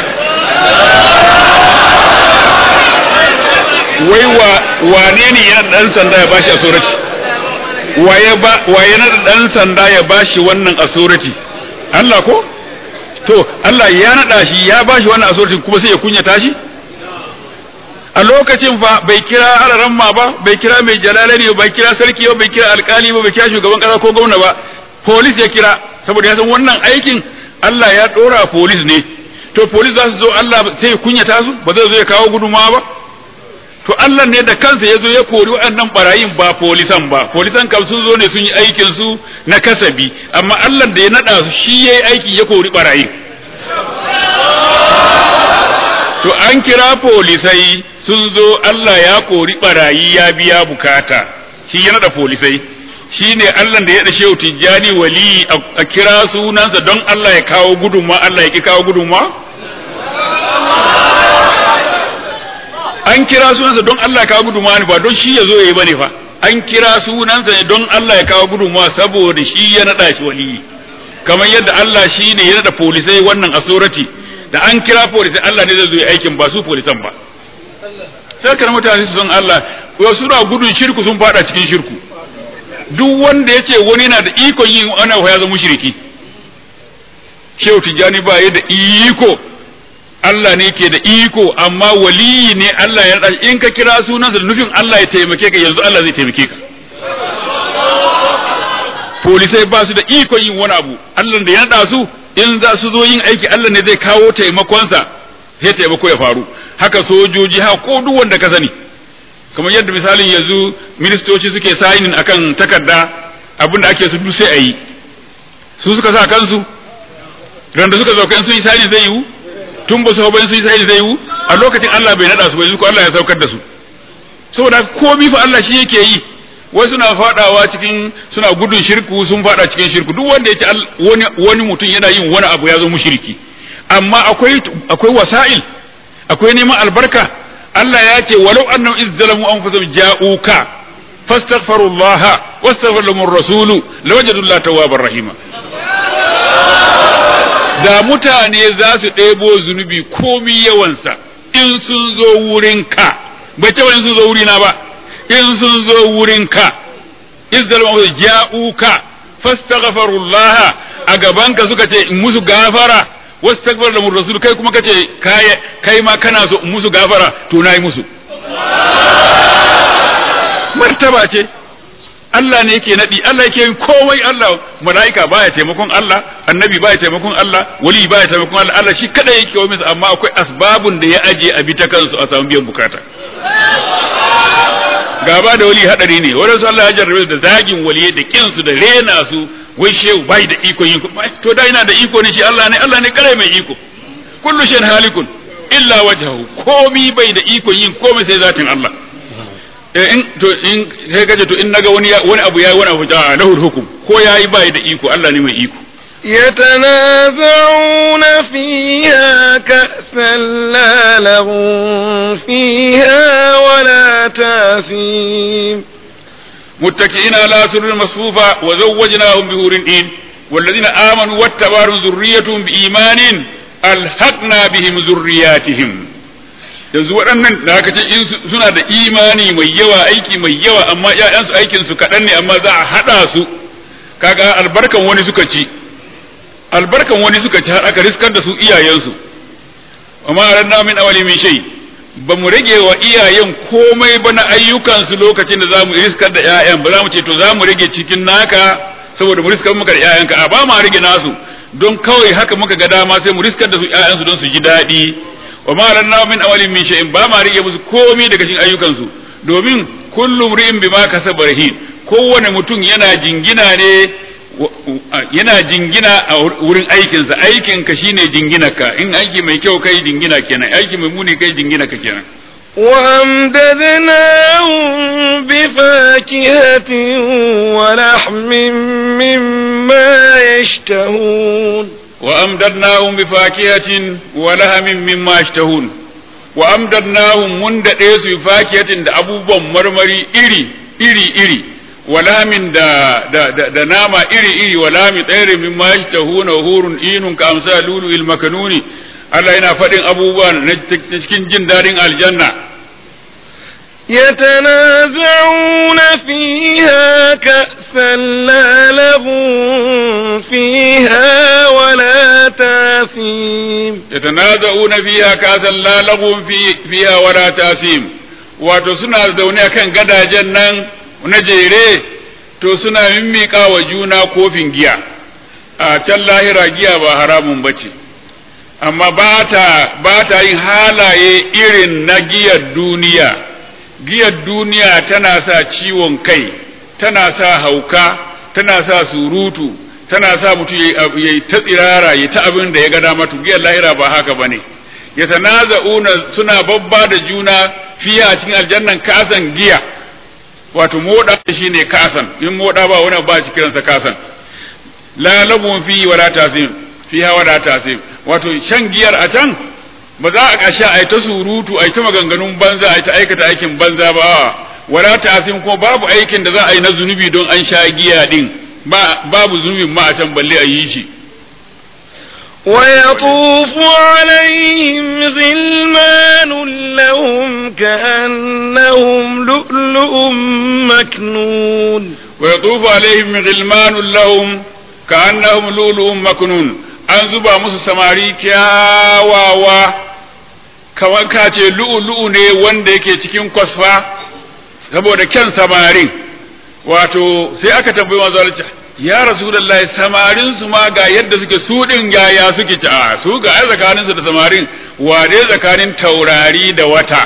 wai wa wane ne ya dan sanda ya bashi asurati waye ba waye na dan sanda ya bashi wannan asurati Allah ko to Allah ya nada shi ya bashi wannan asurati kuma sai ya kunyata shi a lokacin fa bai kira alaramma ba bai kira mai jalalani ba bai kira sarki ba bai kira alkali ba bai kira shugaban kasa ko gwamna ba polis ya kira saboda ya san wannan aikin Allah ya dora polis ne to polis za su zo Allah sai ya kunyata su ba zai zo ya kawo gudunmawa ba to Allah ne da kansa ya zo ya kori waɗannan barayin ba polisan ba polisan kam sun zo ne sun yi aikin su na kasabi amma Allah da ya nada su shi yayi aiki ya kori barayin to an kira polisai sun zo Allah ya kori barayi ya biya bukata shi ya nada polisai shi ne Allah da ya da shehu tijjani wali a kira sunansa don Allah ya kawo gudunma Allah ya ki kawo gudunma an kira sunansa don Allah ya kawo gudunma ne ba don shi ya zo ya yi bane fa an kira sunansa ne don Allah ya kawo gudunma saboda shi ya nada shi wali kamar yadda Allah shi ne ya nada polisai wannan asurati da an kira polisai Allah ne zai zo ya aikin ba su polisan ba sai kana mutane su san Allah ko suna gudun shirku sun fada cikin shirku duk wanda yace wani na da ikon yin ana ya zama mushriki Shehu Tijjani ba ya da iko Allah ne ke da iko amma waliyi ne Allah ya in ka kira sunansa da nufin Allah ya taimake ka yanzu Allah zai taimake ka polisai ba su da ikon yin wani abu Allah da ya nada su in za su zo yin aiki Allah ne zai kawo taimakonsa sai taimako ya faru haka sojoji haka ko duk wanda ka sani kamar yadda misalin yanzu ministoci suke sainin akan takarda abinda ake su duk sai a yi su suka sa kansu randa suka zo kan sun yi sainin zai yiwu tun ba su hau sun yi sainin zai yiwu a lokacin Allah bai nada su bai ko Allah ya saukar da su saboda komi fa Allah shi yake yi wai suna fadawa cikin suna gudun shirku sun fada cikin shirku duk wanda yake wani wani mutum yana yin wani abu ya zo mushriki amma akwai akwai wasa'il akwai neman albarka Allah ya ce walau annahum izzalamu anfusahum ja'uka fastaghfirullaha wastaghfir lahum ar-rasulu lawajadu tawwabar rahima da mutane za su ɗebo zunubi komi yawansa in sun zo wurinka bai ce in sun zo wurina ba in sun zo wurinka izzalamu anfusahum ja'uka fastaghfirullaha a gabanka suka ce in musu gafara wastaghfar da rasul kai kuma kace kai kai ma kana so musu gafara to nayi musu martaba ce Allah ne yake nadi Allah yake yin komai Allah mala'ika baya taimakon Allah annabi baya taimakon Allah wali baya taimakon Allah Allah shi kada yake wa misa amma akwai asbabun da ya aje a bi ta kansu a samu biyan bukata gaba da wali hadari ne wadansu Allah ya jarrabe da zagin waliye da kinsu da rena su wai shehu bai da iko yin to da ina da iko ne shi Allah ne Allah ne kare mai iko kullu shay'in halikun illa wajhahu komi bai da iko yin komai sai zatin Allah eh in to in sai kaje to in naga wani wani abu yayi wani abu da lahu hukum ko yayi bai da iko Allah ne mai iko يتنازعون فيها كأسا لا لغو فيها ولا تاثيم متكئين على سرر مصفوفة وزوجناهم بهور إن والذين آمنوا واتبعوا ذريتهم بإيمان ألحقنا بهم ذرياتهم yanzu waɗannan da aka ce in suna da imani mai yawa aiki mai yawa amma ƴaƴansu aikin su kaɗan ne amma za a haɗa su kaga albarkan wani suka ci albarkan wani suka ci har aka riskar da su iyayensu wa ma aranna min awali min shay ba mu rage wa iyayen komai ba na ayyukansu lokacin da za mu riskar da 'ya'yan ba za mu ce to za mu rage cikin naka saboda mu riskar muka da 'ya'yanka a ba ma rage nasu don kawai haka muka ga dama sai mu riskar da su 'ya'yansu don su ji daɗi wa ma aranna min awali min shay'in ba ma rage musu komai daga cikin ayyukansu domin kullu ri'in bima kasaba rahin kowane mutum yana jingina ne yana jingina a wurin aikinsa aikinka shine jinginarka in aiki mai kyau kai jingina kenan aiki mai muni kai jingina ka kenan وأمددناهم بفاكهة ولحم مما يشتهون وأمددناهم بفاكهة ولحم مما يشتهون وأمددناهم من دقيس بفاكهة da abubuwan marmari iri iri iri walamin da da da, da nama iri iri walami tsere min ma yashtahuna hurun inun ka amsa lulu il makanuni Allah yana faɗin abubuwa na cikin jin daɗin aljanna يتنازعون فيها كأسا لا لغو فيها ولا تاثيم يتنازعون فيها كأسا لا لغو في فيها ولا تاثيم wato suna zaune kan gadajen nan na jere to suna mimmiƙa wa juna kofin giya a can lahira giya ba haramun bace amma ba ta yin halaye irin na giyar duniya giyar duniya tana sa ciwon kai tana sa hauka tana sa surutu tana sa mutum ya yi ta tsirara ya ta abin da ya ga dama to giyar lahira ba haka bane ya tanaza'una suna babba da juna fiya a cikin aljannan kasan giya wato moda shine kasan in moda ba wani ba shi kiransa kasan la labun fi wala tasim fiha wala tasim wato shan giyar a can ba za a kasha a yi ta surutu a yi ta maganganun banza a yi ta aikata aikin banza ba wala tasim kuma babu aikin da za a yi na zunubi don an sha giya din ba babu zunubin ma a can balle a yi shi ويطوف عليهم غلمان لهم كأنهم لؤلؤ مكنون ويطوف عليهم غلمان لهم كأنهم لؤلؤ مكنون an zuba musu samari kyawawa kamar ka ce lu'u-lu'u ne wanda yake cikin kwasfa saboda kyan samarin wato sai aka tambayi manzo Allah ya rasulullahi samarin su ma ga yadda suke su din yaya suke ci a su ga ai tsakanin su da samarin wade tsakanin taurari da wata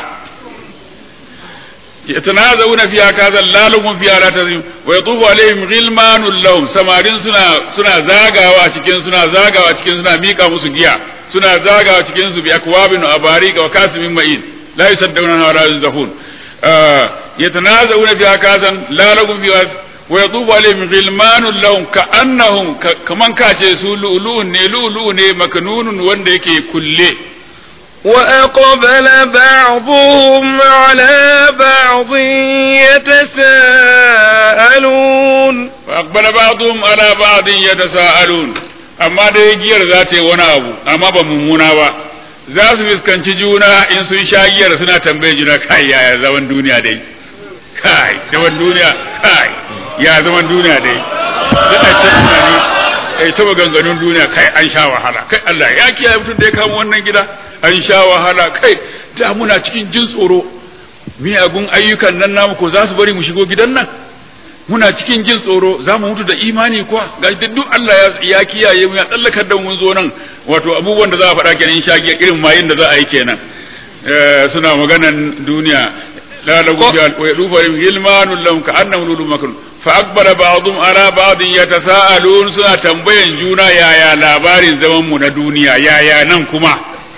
yatanazawuna fiha kaza lalum fiha la tazim wa yatufu alaihim ghilmanul lahum samarin suna suna zagawa cikin suna zagawa cikin suna mika musu giya suna zagawa cikin su bi akwabin wa abarika wa kasimin ma'in la yusaddawna wa la yunzafun yatanazawuna fiha kaza lalum fiha wa yatufu alaihim ghilmanul lahum ka'annahum kaman kace su lu'lu'un ne lu'lu'u ne maknunun wanda yake kulle وأقبل بعضهم على بعض يتساءلون وأقبل بعضهم على بعض يتساءلون amma dai giyar za ta yi wani abu amma ba mummuna ba za su fuskanci juna in sun sha giyar suna tambaye juna kai yaya zaman duniya dai kai zaman duniya kai ya zaman duniya dai da a ce tunani ai ta maganganun duniya kai an sha wahala kai Allah ya kiyaye mutum da ya kama wannan gida an sha wahala kai da muna cikin jin tsoro miyagun ayyukan nan namu ko za su bari mu shigo gidan nan muna cikin jin tsoro za mu mutu da imani kuwa ga duk Allah ya kiyaye mu ya tsallakar da mun zo nan wato abubuwan da za a faɗa kenan sha irin mayin da za a yi kenan suna maganan duniya la lagu wa yadufa gilmanul lahum ka annahum lulu makrun fa akbara ba'dhum ala ba'din yatasaalun suna tambayan juna yaya labarin zaman mu na duniya yaya nan kuma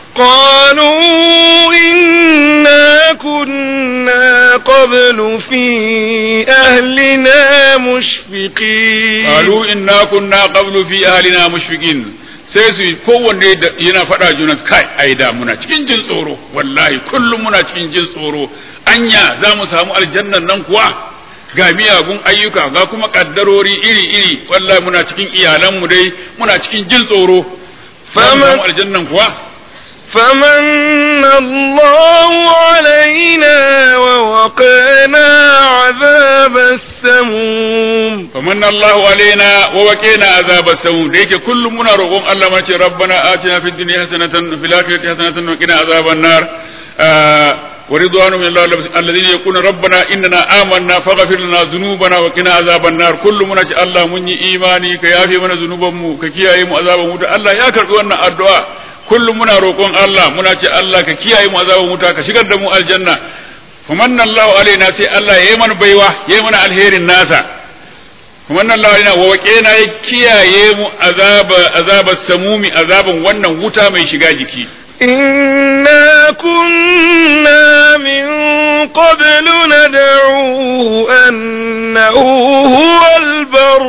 قالوا إنا كنا قبل في أهلنا مشفقين قالوا إنا كنا قبل في أهلنا مشفقين sai su kowanne yana faɗa juna kai ai da muna cikin jin tsoro wallahi kullum muna cikin jin tsoro anya za mu samu aljannan nan kuwa ga miyagun ayyuka ga kuma kaddarori iri iri wallahi muna cikin iyalanmu dai muna cikin jin tsoro za mu samu aljannan kuwa فمن الله علينا ووقانا عذاب السموم فمن الله علينا ووقينا عذاب السموم da yake kullum muna roƙon Allah mace rabbana atina fid dunya hasanatan fil akhirati hasanatan wa qina azaban nar wa ridwanu min Allah alladhina yaquluna rabbana innana amanna faghfir lana dhunubana wa qina azaban nar kullum muna ce Allah mun yi imani ka yafe mana zunubanmu ka kiyaye mu azaban wuta Allah ya karbi wannan addu'a kullum muna roƙon Allah muna ce Allah ka kiyaye mu azaban wuta ka shigar da mu aljanna famanna Allahu alaina sai Allah ya yi mana baiwa ya yi mana alherin nasa famanna Allahu alaina wa waqena ya kiyaye mu azaba azaba samumi azaban wannan wuta mai shiga jiki إنا كنا من قبل ندعوه أنه هو البر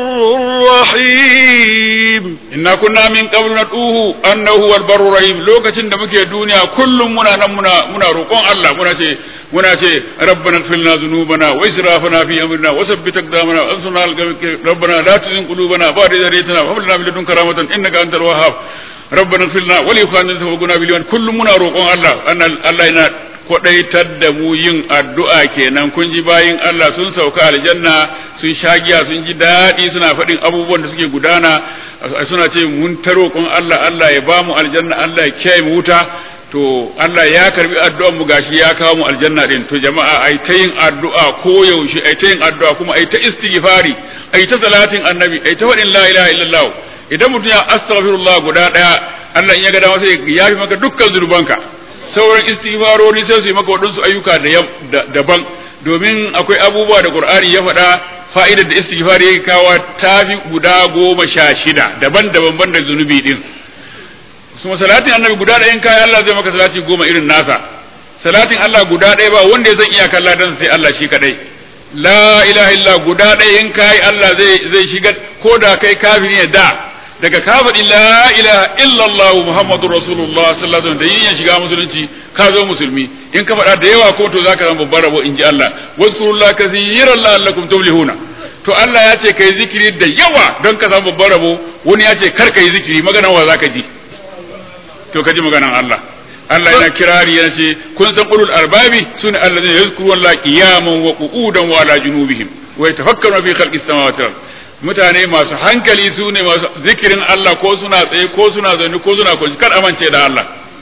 الرحيم inna kunna min qablu nad'uhu annahu huwal barur rahim lokacin da muke duniya kullum muna nan muna muna roƙon Allah muna ce muna ce rabbana ighfir lana dhunubana wa israfana fi amrina wa thabbit aqdamana wa ansurna al rabbana la tuzigh qulubana ba'da idh hadaytana wa hab lana min ladunka rahmatan innaka antal wahhab rabbana ighfir lana wa li ikhwanina sabaquna bil iman kullum muna roƙon Allah Allah yana kwadaitar da mu yin addu'a kenan kun ji bayin Allah sun sauka aljanna sun sha giya sun ji daɗi suna faɗin abubuwan da suke gudana suna ce mun ta roƙon Allah Allah ya ba mu aljanna Allah ya kiyaye mu wuta to Allah ya karbi addu'ar mu gashi ya kawo mu aljanna din to jama'a ai ta yin addu'a ko yaushe ai ta yin addu'a kuma ai ta istighfari ai ta salatin annabi ai ta faɗin la ilaha illallah idan mutum ya astaghfirullah guda ɗaya Allah in ya ga dama sai ya yafi maka dukkan zunubanka sauran istighfarori sai su yi maka waɗansu ayyuka daban domin akwai abubuwa da Qur'ani ya faɗa fa'idar da istighfar yake kawo tafi guda goma sha shida daban-daban ban da zunubi din kuma salatin annabi guda ɗaya in kai Allah zai maka salati goma irin nasa salatin Allah guda ɗaya ba wanda ya san iyakan ladan sai Allah shi kadai la ilaha illa guda ɗaya in kai Allah zai zai shiga ko da kai kafiri ne da daga ka faɗi la ilaha illallah muhammadur rasulullah sallallahu alaihi wasallam da yin shiga musulunci ka zo musulmi in ka faɗa da yawa ko to zaka zama babbar rabo in ji Allah wazkurullaha kathiran la'allakum tuflihuna to Allah ya ce kai zikiri da yawa don ka samu babbar rabo wani ya ce kar kai zikiri maganan wa zaka ji to ka ji maganan Allah Allah yana kirari yana ce kun san ulul arbabi sune allazina yazkuruna qiyaman wa qu'udan wa ala junubihim wa yatafakkaruna fi khalqis samawati wal mutane masu hankali su ne masu zikirin Allah ko suna tsaye ko suna zaune ko suna kwanci kar amince da Allah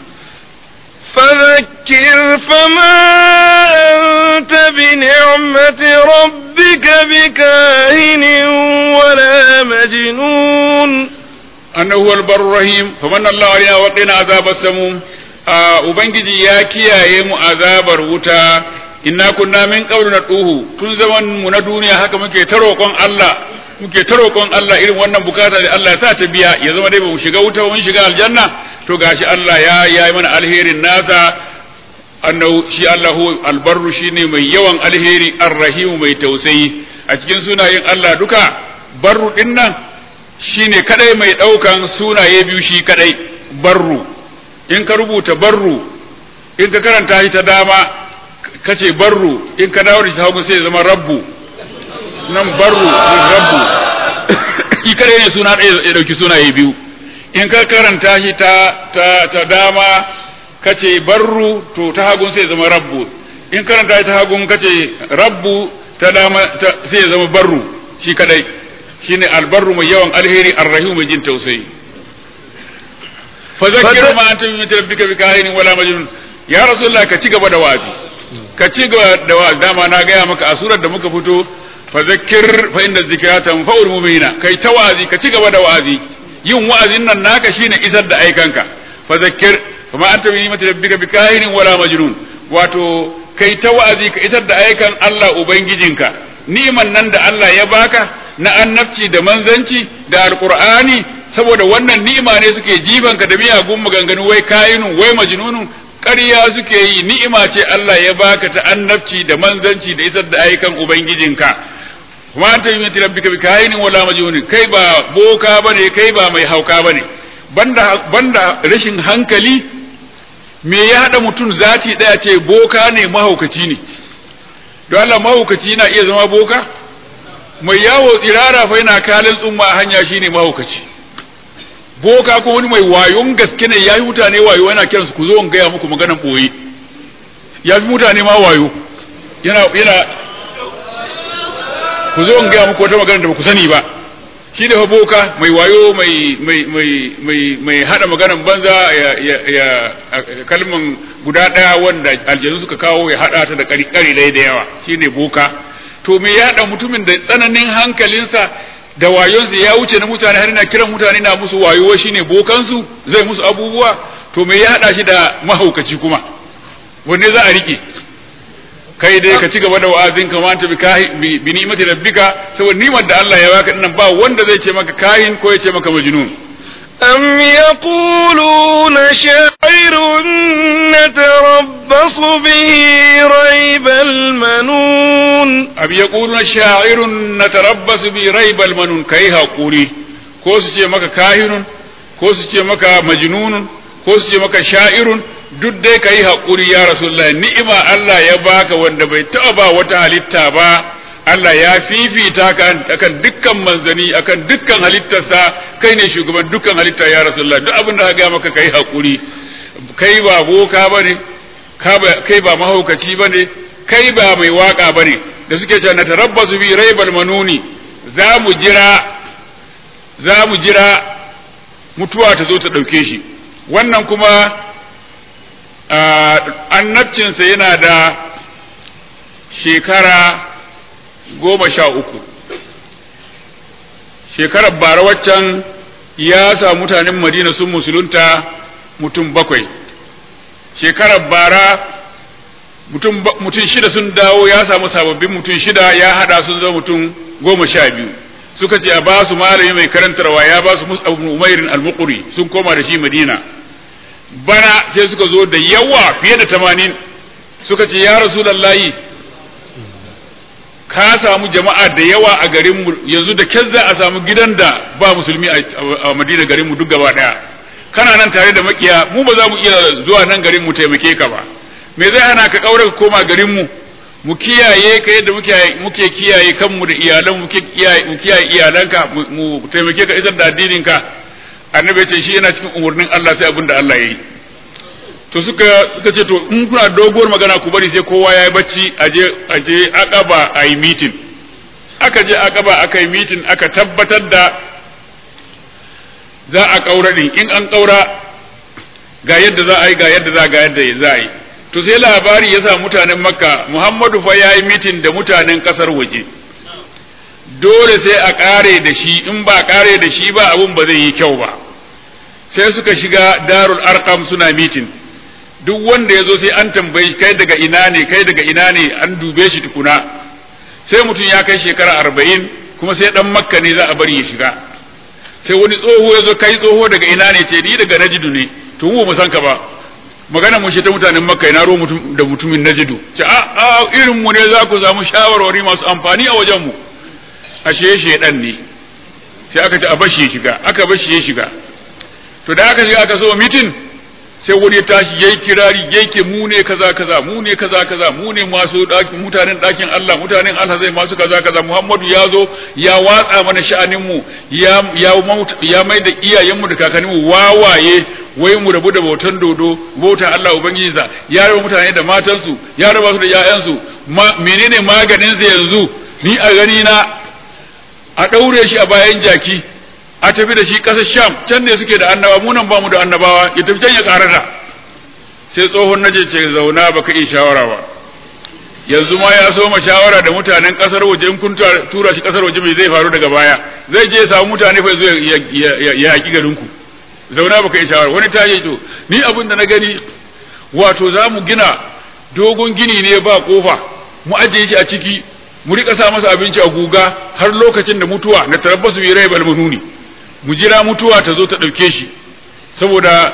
فذكر فما أنت بنعمة ربك بكاهن ولا مجنون أنه هو البر الرحيم فمن الله علينا وقنا عذاب السموم Ubangiji ya kiyaye mu azabar wuta inna kunna min qablu naduhu tun zaman mu na duniya haka muke ta roƙon Allah muke ta roƙon Allah irin wannan bukata da Allah ya sa ta biya ya zama dai ba mu shiga wuta mun shiga aljanna to gashi Allah ya yi mana alherin nasa annahu shi Allahu albarru shine mai yawan alheri arrahimu mai tausayi a cikin sunayen Allah duka barru din nan shine kadai mai daukan sunaye biyu shi kadai barru in ka rubuta barru in ka karanta shi ta dama kace barru in ka dawo da shi hagu sai zama rabbu nan barru nan rabbu shi kadai ne suna ɗaya ya dauki sunaye biyu in ka karanta shi ta ta ta dama kace barru to ta hagun sai zama rabbu in karanta shi ta hagun kace rabbu ta dama sai zama barru shi kadai shine albarru mai yawan alheri arrahimu mai jin tausayi fa zakkiru ma anta min rabbika bikahin wala majnun ya rasulullah ka ci gaba da wa'azi ka ci gaba da wa'azi dama na gaya maka a surar da muka fito fa zakkir fa inda zikra tanfa'ul mu'minina kai ta wa'azi ka ci gaba da wa'azi yin wa'azin nan naka shine isar da aikanka fa zakkir fa ma anta min rabbika bikahin wala majnun wato kai ta wa'azi ka isar da aikan Allah ubangijinka ni'iman nan da Allah ya baka na annabci da manzanci da alqur'ani saboda wannan ni'ima ne suke jibanka da miyagun maganganu wai kayinun wai majnunun ƙarya suke yi ni'ima ce Allah ya baka ta annabci da manzanci da isar da ayyukan ubangijinka kuma anta yi miti rabbika bi kayinin wala majnunin kai ba boka bane kai ba mai hauka bane banda banda rashin hankali me ya hada mutum zati daya ce boka ne mahaukaci ne don Allah mahaukaci na iya zama boka mai yawo tsirara fa yana kalin tsumma a hanya shine mahaukaci boka ko wani mai wayon gaske ne ya yi mutane wayo yana kiransu ku zo in gaya muku maganan ɓoye ya fi mutane ma wayo yana yana ku zo in gaya muku wata magana da ba ku sani ba shi da fa boka mai wayo mai mai mai mai mai hada maganan banza ya ya, ya kalman guda daya wanda aljanu suka kawo ya hada ta da kari kari da yawa shine boka to me ya da mutumin da tsananin hankalinsa da wayonsa ya wuce na mutane har na kiran mutane na musu wayo shine bokansu zai musu abubuwa to me ya hada shi da mahaukaci kuma wanne za a rike kai dai ka ci gaba da wa'azin ka manta bi kahi bi ni'mati rabbika saboda ni'mar da Allah ya baka dinnan ba wanda zai ce maka kahin ko ya ce maka majnun أم يقولون شاعر نتربص به ريب المنون أم يقولون شاعر نتربص به ريب المنون كي هقولي ko su ce maka kahinun ko su ce maka majnunun ko su ce maka sha'irun duk dai ka yi haƙuri ya rasulullah ni'ima Allah ya baka wanda bai taɓa ba wata halitta ba Allah ya fifita ka akan dukkan manzani akan dukkan halittarsa kai ne shugaban dukkan halitta ya rasulullah duk abin da ka ga maka kai haƙuri kai ba boka bane kai ba mahaukaci bane kai ba mai waka bane da suke cewa natarabbasu bi raibal manuni za mu jira za mu jira mutuwa ta zo ta ɗauke shi wannan kuma annabcinsa yana da shekara goma sha uku shekarar bara waccan ya sa mutanen madina sun musulunta mutum bakwai shekarar bara mutum shida sun dawo ya samu sababbin mutum shida ya hada sun zama mutum goma sha biyu suka ce a ba su malami mai karantarwa ya ba su mus'ab umairin al-muqri sun koma da shi madina bana sai suka zo da yawa fiye da tamanin suka ce ya rasulallahi ka samu jama'a da yawa a garinmu yanzu da kyar za a samu gidan da ba musulmi a madina garinmu duk gaba daya kana nan tare da makiya mu ba za mu iya zuwa nan garin mu taimake ka ba me zai hana ka kaura ka koma garinmu mu kiyaye ka yadda muke kiyaye kanmu da iyalan mu kiyaye iyalanka mu taimake ka isar da addinin ka annabi ce shi yana cikin umarnin Allah sai abin da Allah ya yi to suka suka ce to in kuna doguwar magana ku bari sai kowa ya yi bacci aje aje akaba a yi meeting aka je akaba aka yi meeting aka tabbatar da za a kaura din in an kaura ga yadda za a yi ga yadda za ga yadda za a yi to sai labari ya sa mutanen makka muhammadu fa ya yi meeting da mutanen kasar waje dole sai a kare da shi in ba kare da shi ba abun ba zai yi kyau ba sai suka shiga darul arqam suna mitin duk wanda ya zo sai an tambayi kai daga ina ne kai daga ina ne an dube shi tukuna sai mutum ya kai shekara arba'in kuma sai dan makka ne za a bari ya shiga sai wani tsoho ya zo kai tsoho daga ina ne ce ni daga najidu ne to mu san ka ba magana mun shi ta mutanen makka ina ro mutum da mutumin najidu ce a a irin mu ne za ku samu shawarwari masu amfani a wajen mu ashe shedan ne sai aka ce a bashi ya shiga aka bashi ya shiga to da aka shiga aka so mitin sai wani ya tashi yayi kirari yake mu ne kaza kaza mu ne kaza kaza mu ne masu mutanen dakin Allah mutanen Allah zai masu kaza kaza Muhammadu ya zo ya watsa mana sha'anin mu ya ya ya mai da iyayen mu da kakannin mu wawaye wai mu rabu da bautan dodo bautan Allah ubangiji sa ya raba mutane da matansu ya raba su da ƴaƴansu menene maganin sa yanzu ni a gani na a ɗaure shi a bayan jaki a tafi da shi ƙasar sham can ne suke da annaba mu nan ba mu da annabawa ya tafi can ya karata sai tsohon naje ce zauna baka iya shawara ba yanzu ma ya so ma shawara da mutanen ƙasar waje in kun tura shi ƙasar waje mai zai faru daga baya zai je samu mutane fa zo ya yaƙi garin ku zauna baka iya shawara wani ta to ni abin da na gani wato za mu gina dogon gini ne ba kofa mu ajiye shi a ciki mu rika sa masa abinci a guga har lokacin da mutuwa na tarabbasu bi rai balmanuni mu jira mutuwa ta zo ta ɗauke shi saboda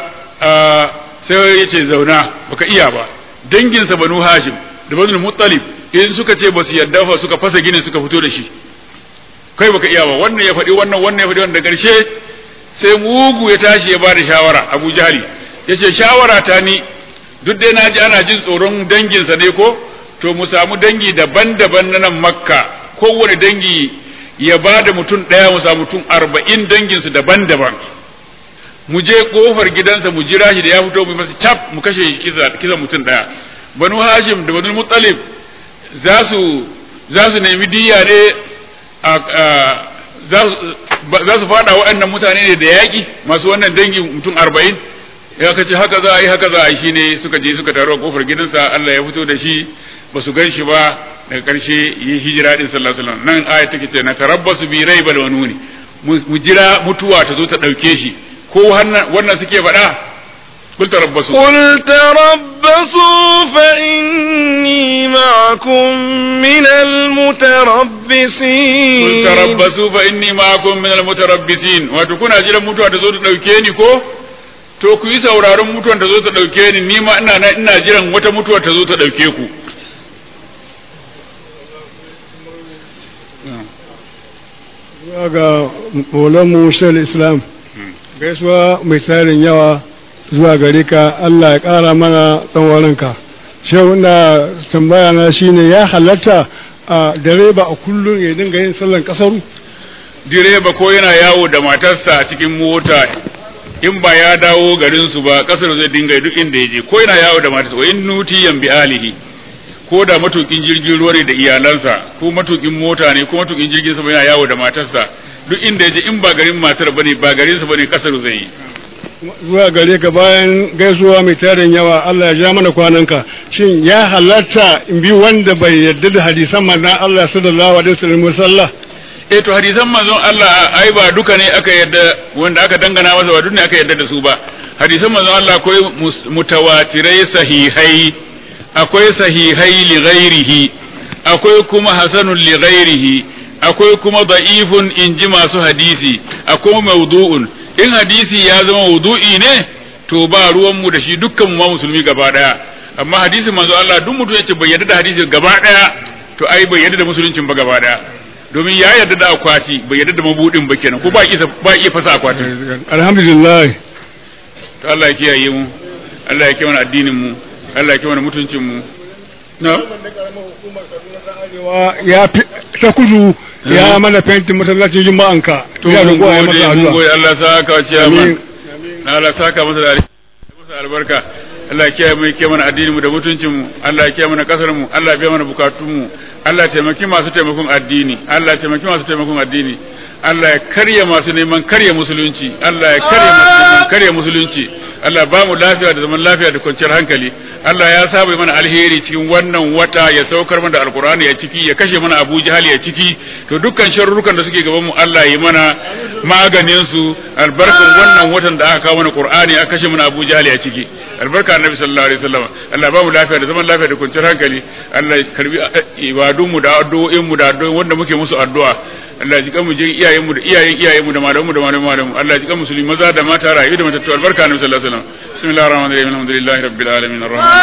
sai ya ce zauna baka iya ba danginsa banu hashim da banu muttalib in suka ce basu yarda fa suka fasa gini suka fito da shi kai baka iya ba wannan ya faɗi wannan wannan ya faɗi wannan da ƙarshe sai mugu ya tashi ya bada shawara abu jahali ya ce shawara ta ni duk dai na ji ana jin tsoron danginsa ne ko to mu samu dangi daban-daban na nan makka kowane dangi ya ba da mutum ɗaya mu samu mutum arba'in danginsu daban-daban mu je kofar gidansa mu jira shi da ya fito mu masa cap mu kashe shi kisa kisa mutum daya banu hashim da banu muttalib za su za su nemi diya ne a za su fada waɗannan mutane ne da yaƙi masu wannan dangi mutum arba'in ya kace haka za a yi haka za a yi shine suka je suka taru a kofar gidansa Allah ya fito da shi ba su gan shi ba daga ƙarshe yi hijira din sallallahu alaihi wasallam nan aya take ce na tarabbasu bi raibal wanuni mu jira mutuwa ta zo ta ɗauke shi ko wannan suke faɗa قل تربصوا قل تربصوا فإني معكم من المتربصين قل تربصوا فإني معكم من المتربصين wato kuna jiran mutuwa ta zo ta ɗauke ni ko to ku yi sauraron mutuwan ta zo ta ɗauke ni ni ma ina ina jiran wata mutuwa ta zo ta ɗauke ku zuwa ga maulanmu shal islam gaisuwa mai tarin yawa zuwa gare ka Allah ya ƙara mana tsawarinka shehu na tambaya na shine ya halatta a direba a kullum ya dinga yin sallan kasaru direba ko yana yawo da matarsa a cikin mota in ba ya dawo garinsu ba kasar zai dinga duk inda ya je ko yana yawo da matarsa wa in nuti bi alihi ko da matukin jirgin ruwa ne da iyalansa ko matukin mota ne ko matukin jirgin sama yana yawo da matarsa duk inda ya je in ba garin matar bane ba garinsa bane kasar zai yi zuwa gare ka bayan gaisuwa mai tarin yawa Allah ya ja mana kwananka shin ya halatta in bi wanda bai yarda da hadisan manzon Allah sallallahu alaihi wasallam sallah eh to hadisan manzon Allah ai ba duka ne aka yarda wanda aka dangana masa ba duk ne aka yarda da su ba hadisan manzon Allah akwai mutawatirai sahihai akwai sahihai li ghairihi akwai kuma hasanun li ghairihi akwai kuma da'ifun in ji masu hadisi akwai mawdu'un in hadisi ya zama wudu'i ne to ba ruwan mu da shi dukkan mu ma musulmi gaba daya amma hadisin manzo Allah duk mutum yace bai yarda da hadisin gaba daya to ai bai yarda da musuluncin ba gaba daya domin ya yarda da akwati bai yarda da mabudin ba kenan ko ba iya ba iya fasa akwatin alhamdulillah to Allah ya kiyaye mu Allah ya kiyaye addinin mu Allah ya kiyaye mutuncin mu na ya ta kudu ya mana fentin masallacin juma'anka to mun gode mun gode Allah saka wa ciyaman Allah saka masa da masa albarka Allah ya kiyaye mu kiyaye mana addinin mu da mutuncin mu Allah ya kiyaye mana kasar mu Allah ya biya mana bukatun mu Allah ya taimaki masu taimakon addini Allah ya taimaki masu taimakon addini Allah ya karya masu neman karya musulunci Allah ya karya masu neman karya musulunci Allah ba mu lafiya da zaman lafiya da kwanciyar hankali Allah ya saba mana alheri cikin wannan wata ya saukar mana da alkur'ani ya ciki ya kashe mana Abu Jahal ya ciki to dukkan sharrukan da suke gaban mu Allah ya mana maganin su albarkan wannan watan da aka kawo mana Qur'ani aka kashe mana Abu Jahal ya ciki albarka annabi sallallahu alaihi wasallam Allah ba mu lafiya da zaman lafiya da kwanciyar hankali Allah ya karbi ibadun mu da addu'o'in mu da addu'o'in wanda muke musu addu'a Allah ya jika mu je iyayen mu da iyayen iyayen mu da malaman mu da malaman malaman Allah ya jika musulmi maza da mata rayu da matattu albarka annabi sallallahu alaihi wasallam bismillahir rahmanir rahim alhamdulillahi rabbil alamin arrahman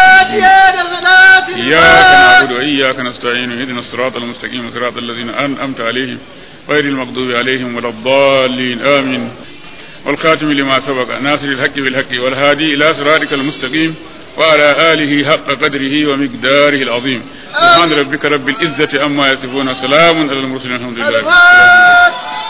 إياك نعبد وإياك نستعين اهدنا الصراط المستقيم صراط الذين أنعمت عليهم غير المغضوب عليهم ولا الضالين آمين والخاتم لما سبق ناصر الحق بالحق والهادي إلى صراطك المستقيم وعلى آله حق قدره ومقداره العظيم سبحان ربك رب العزة أما يصفون سلام على المرسلين الحمد لله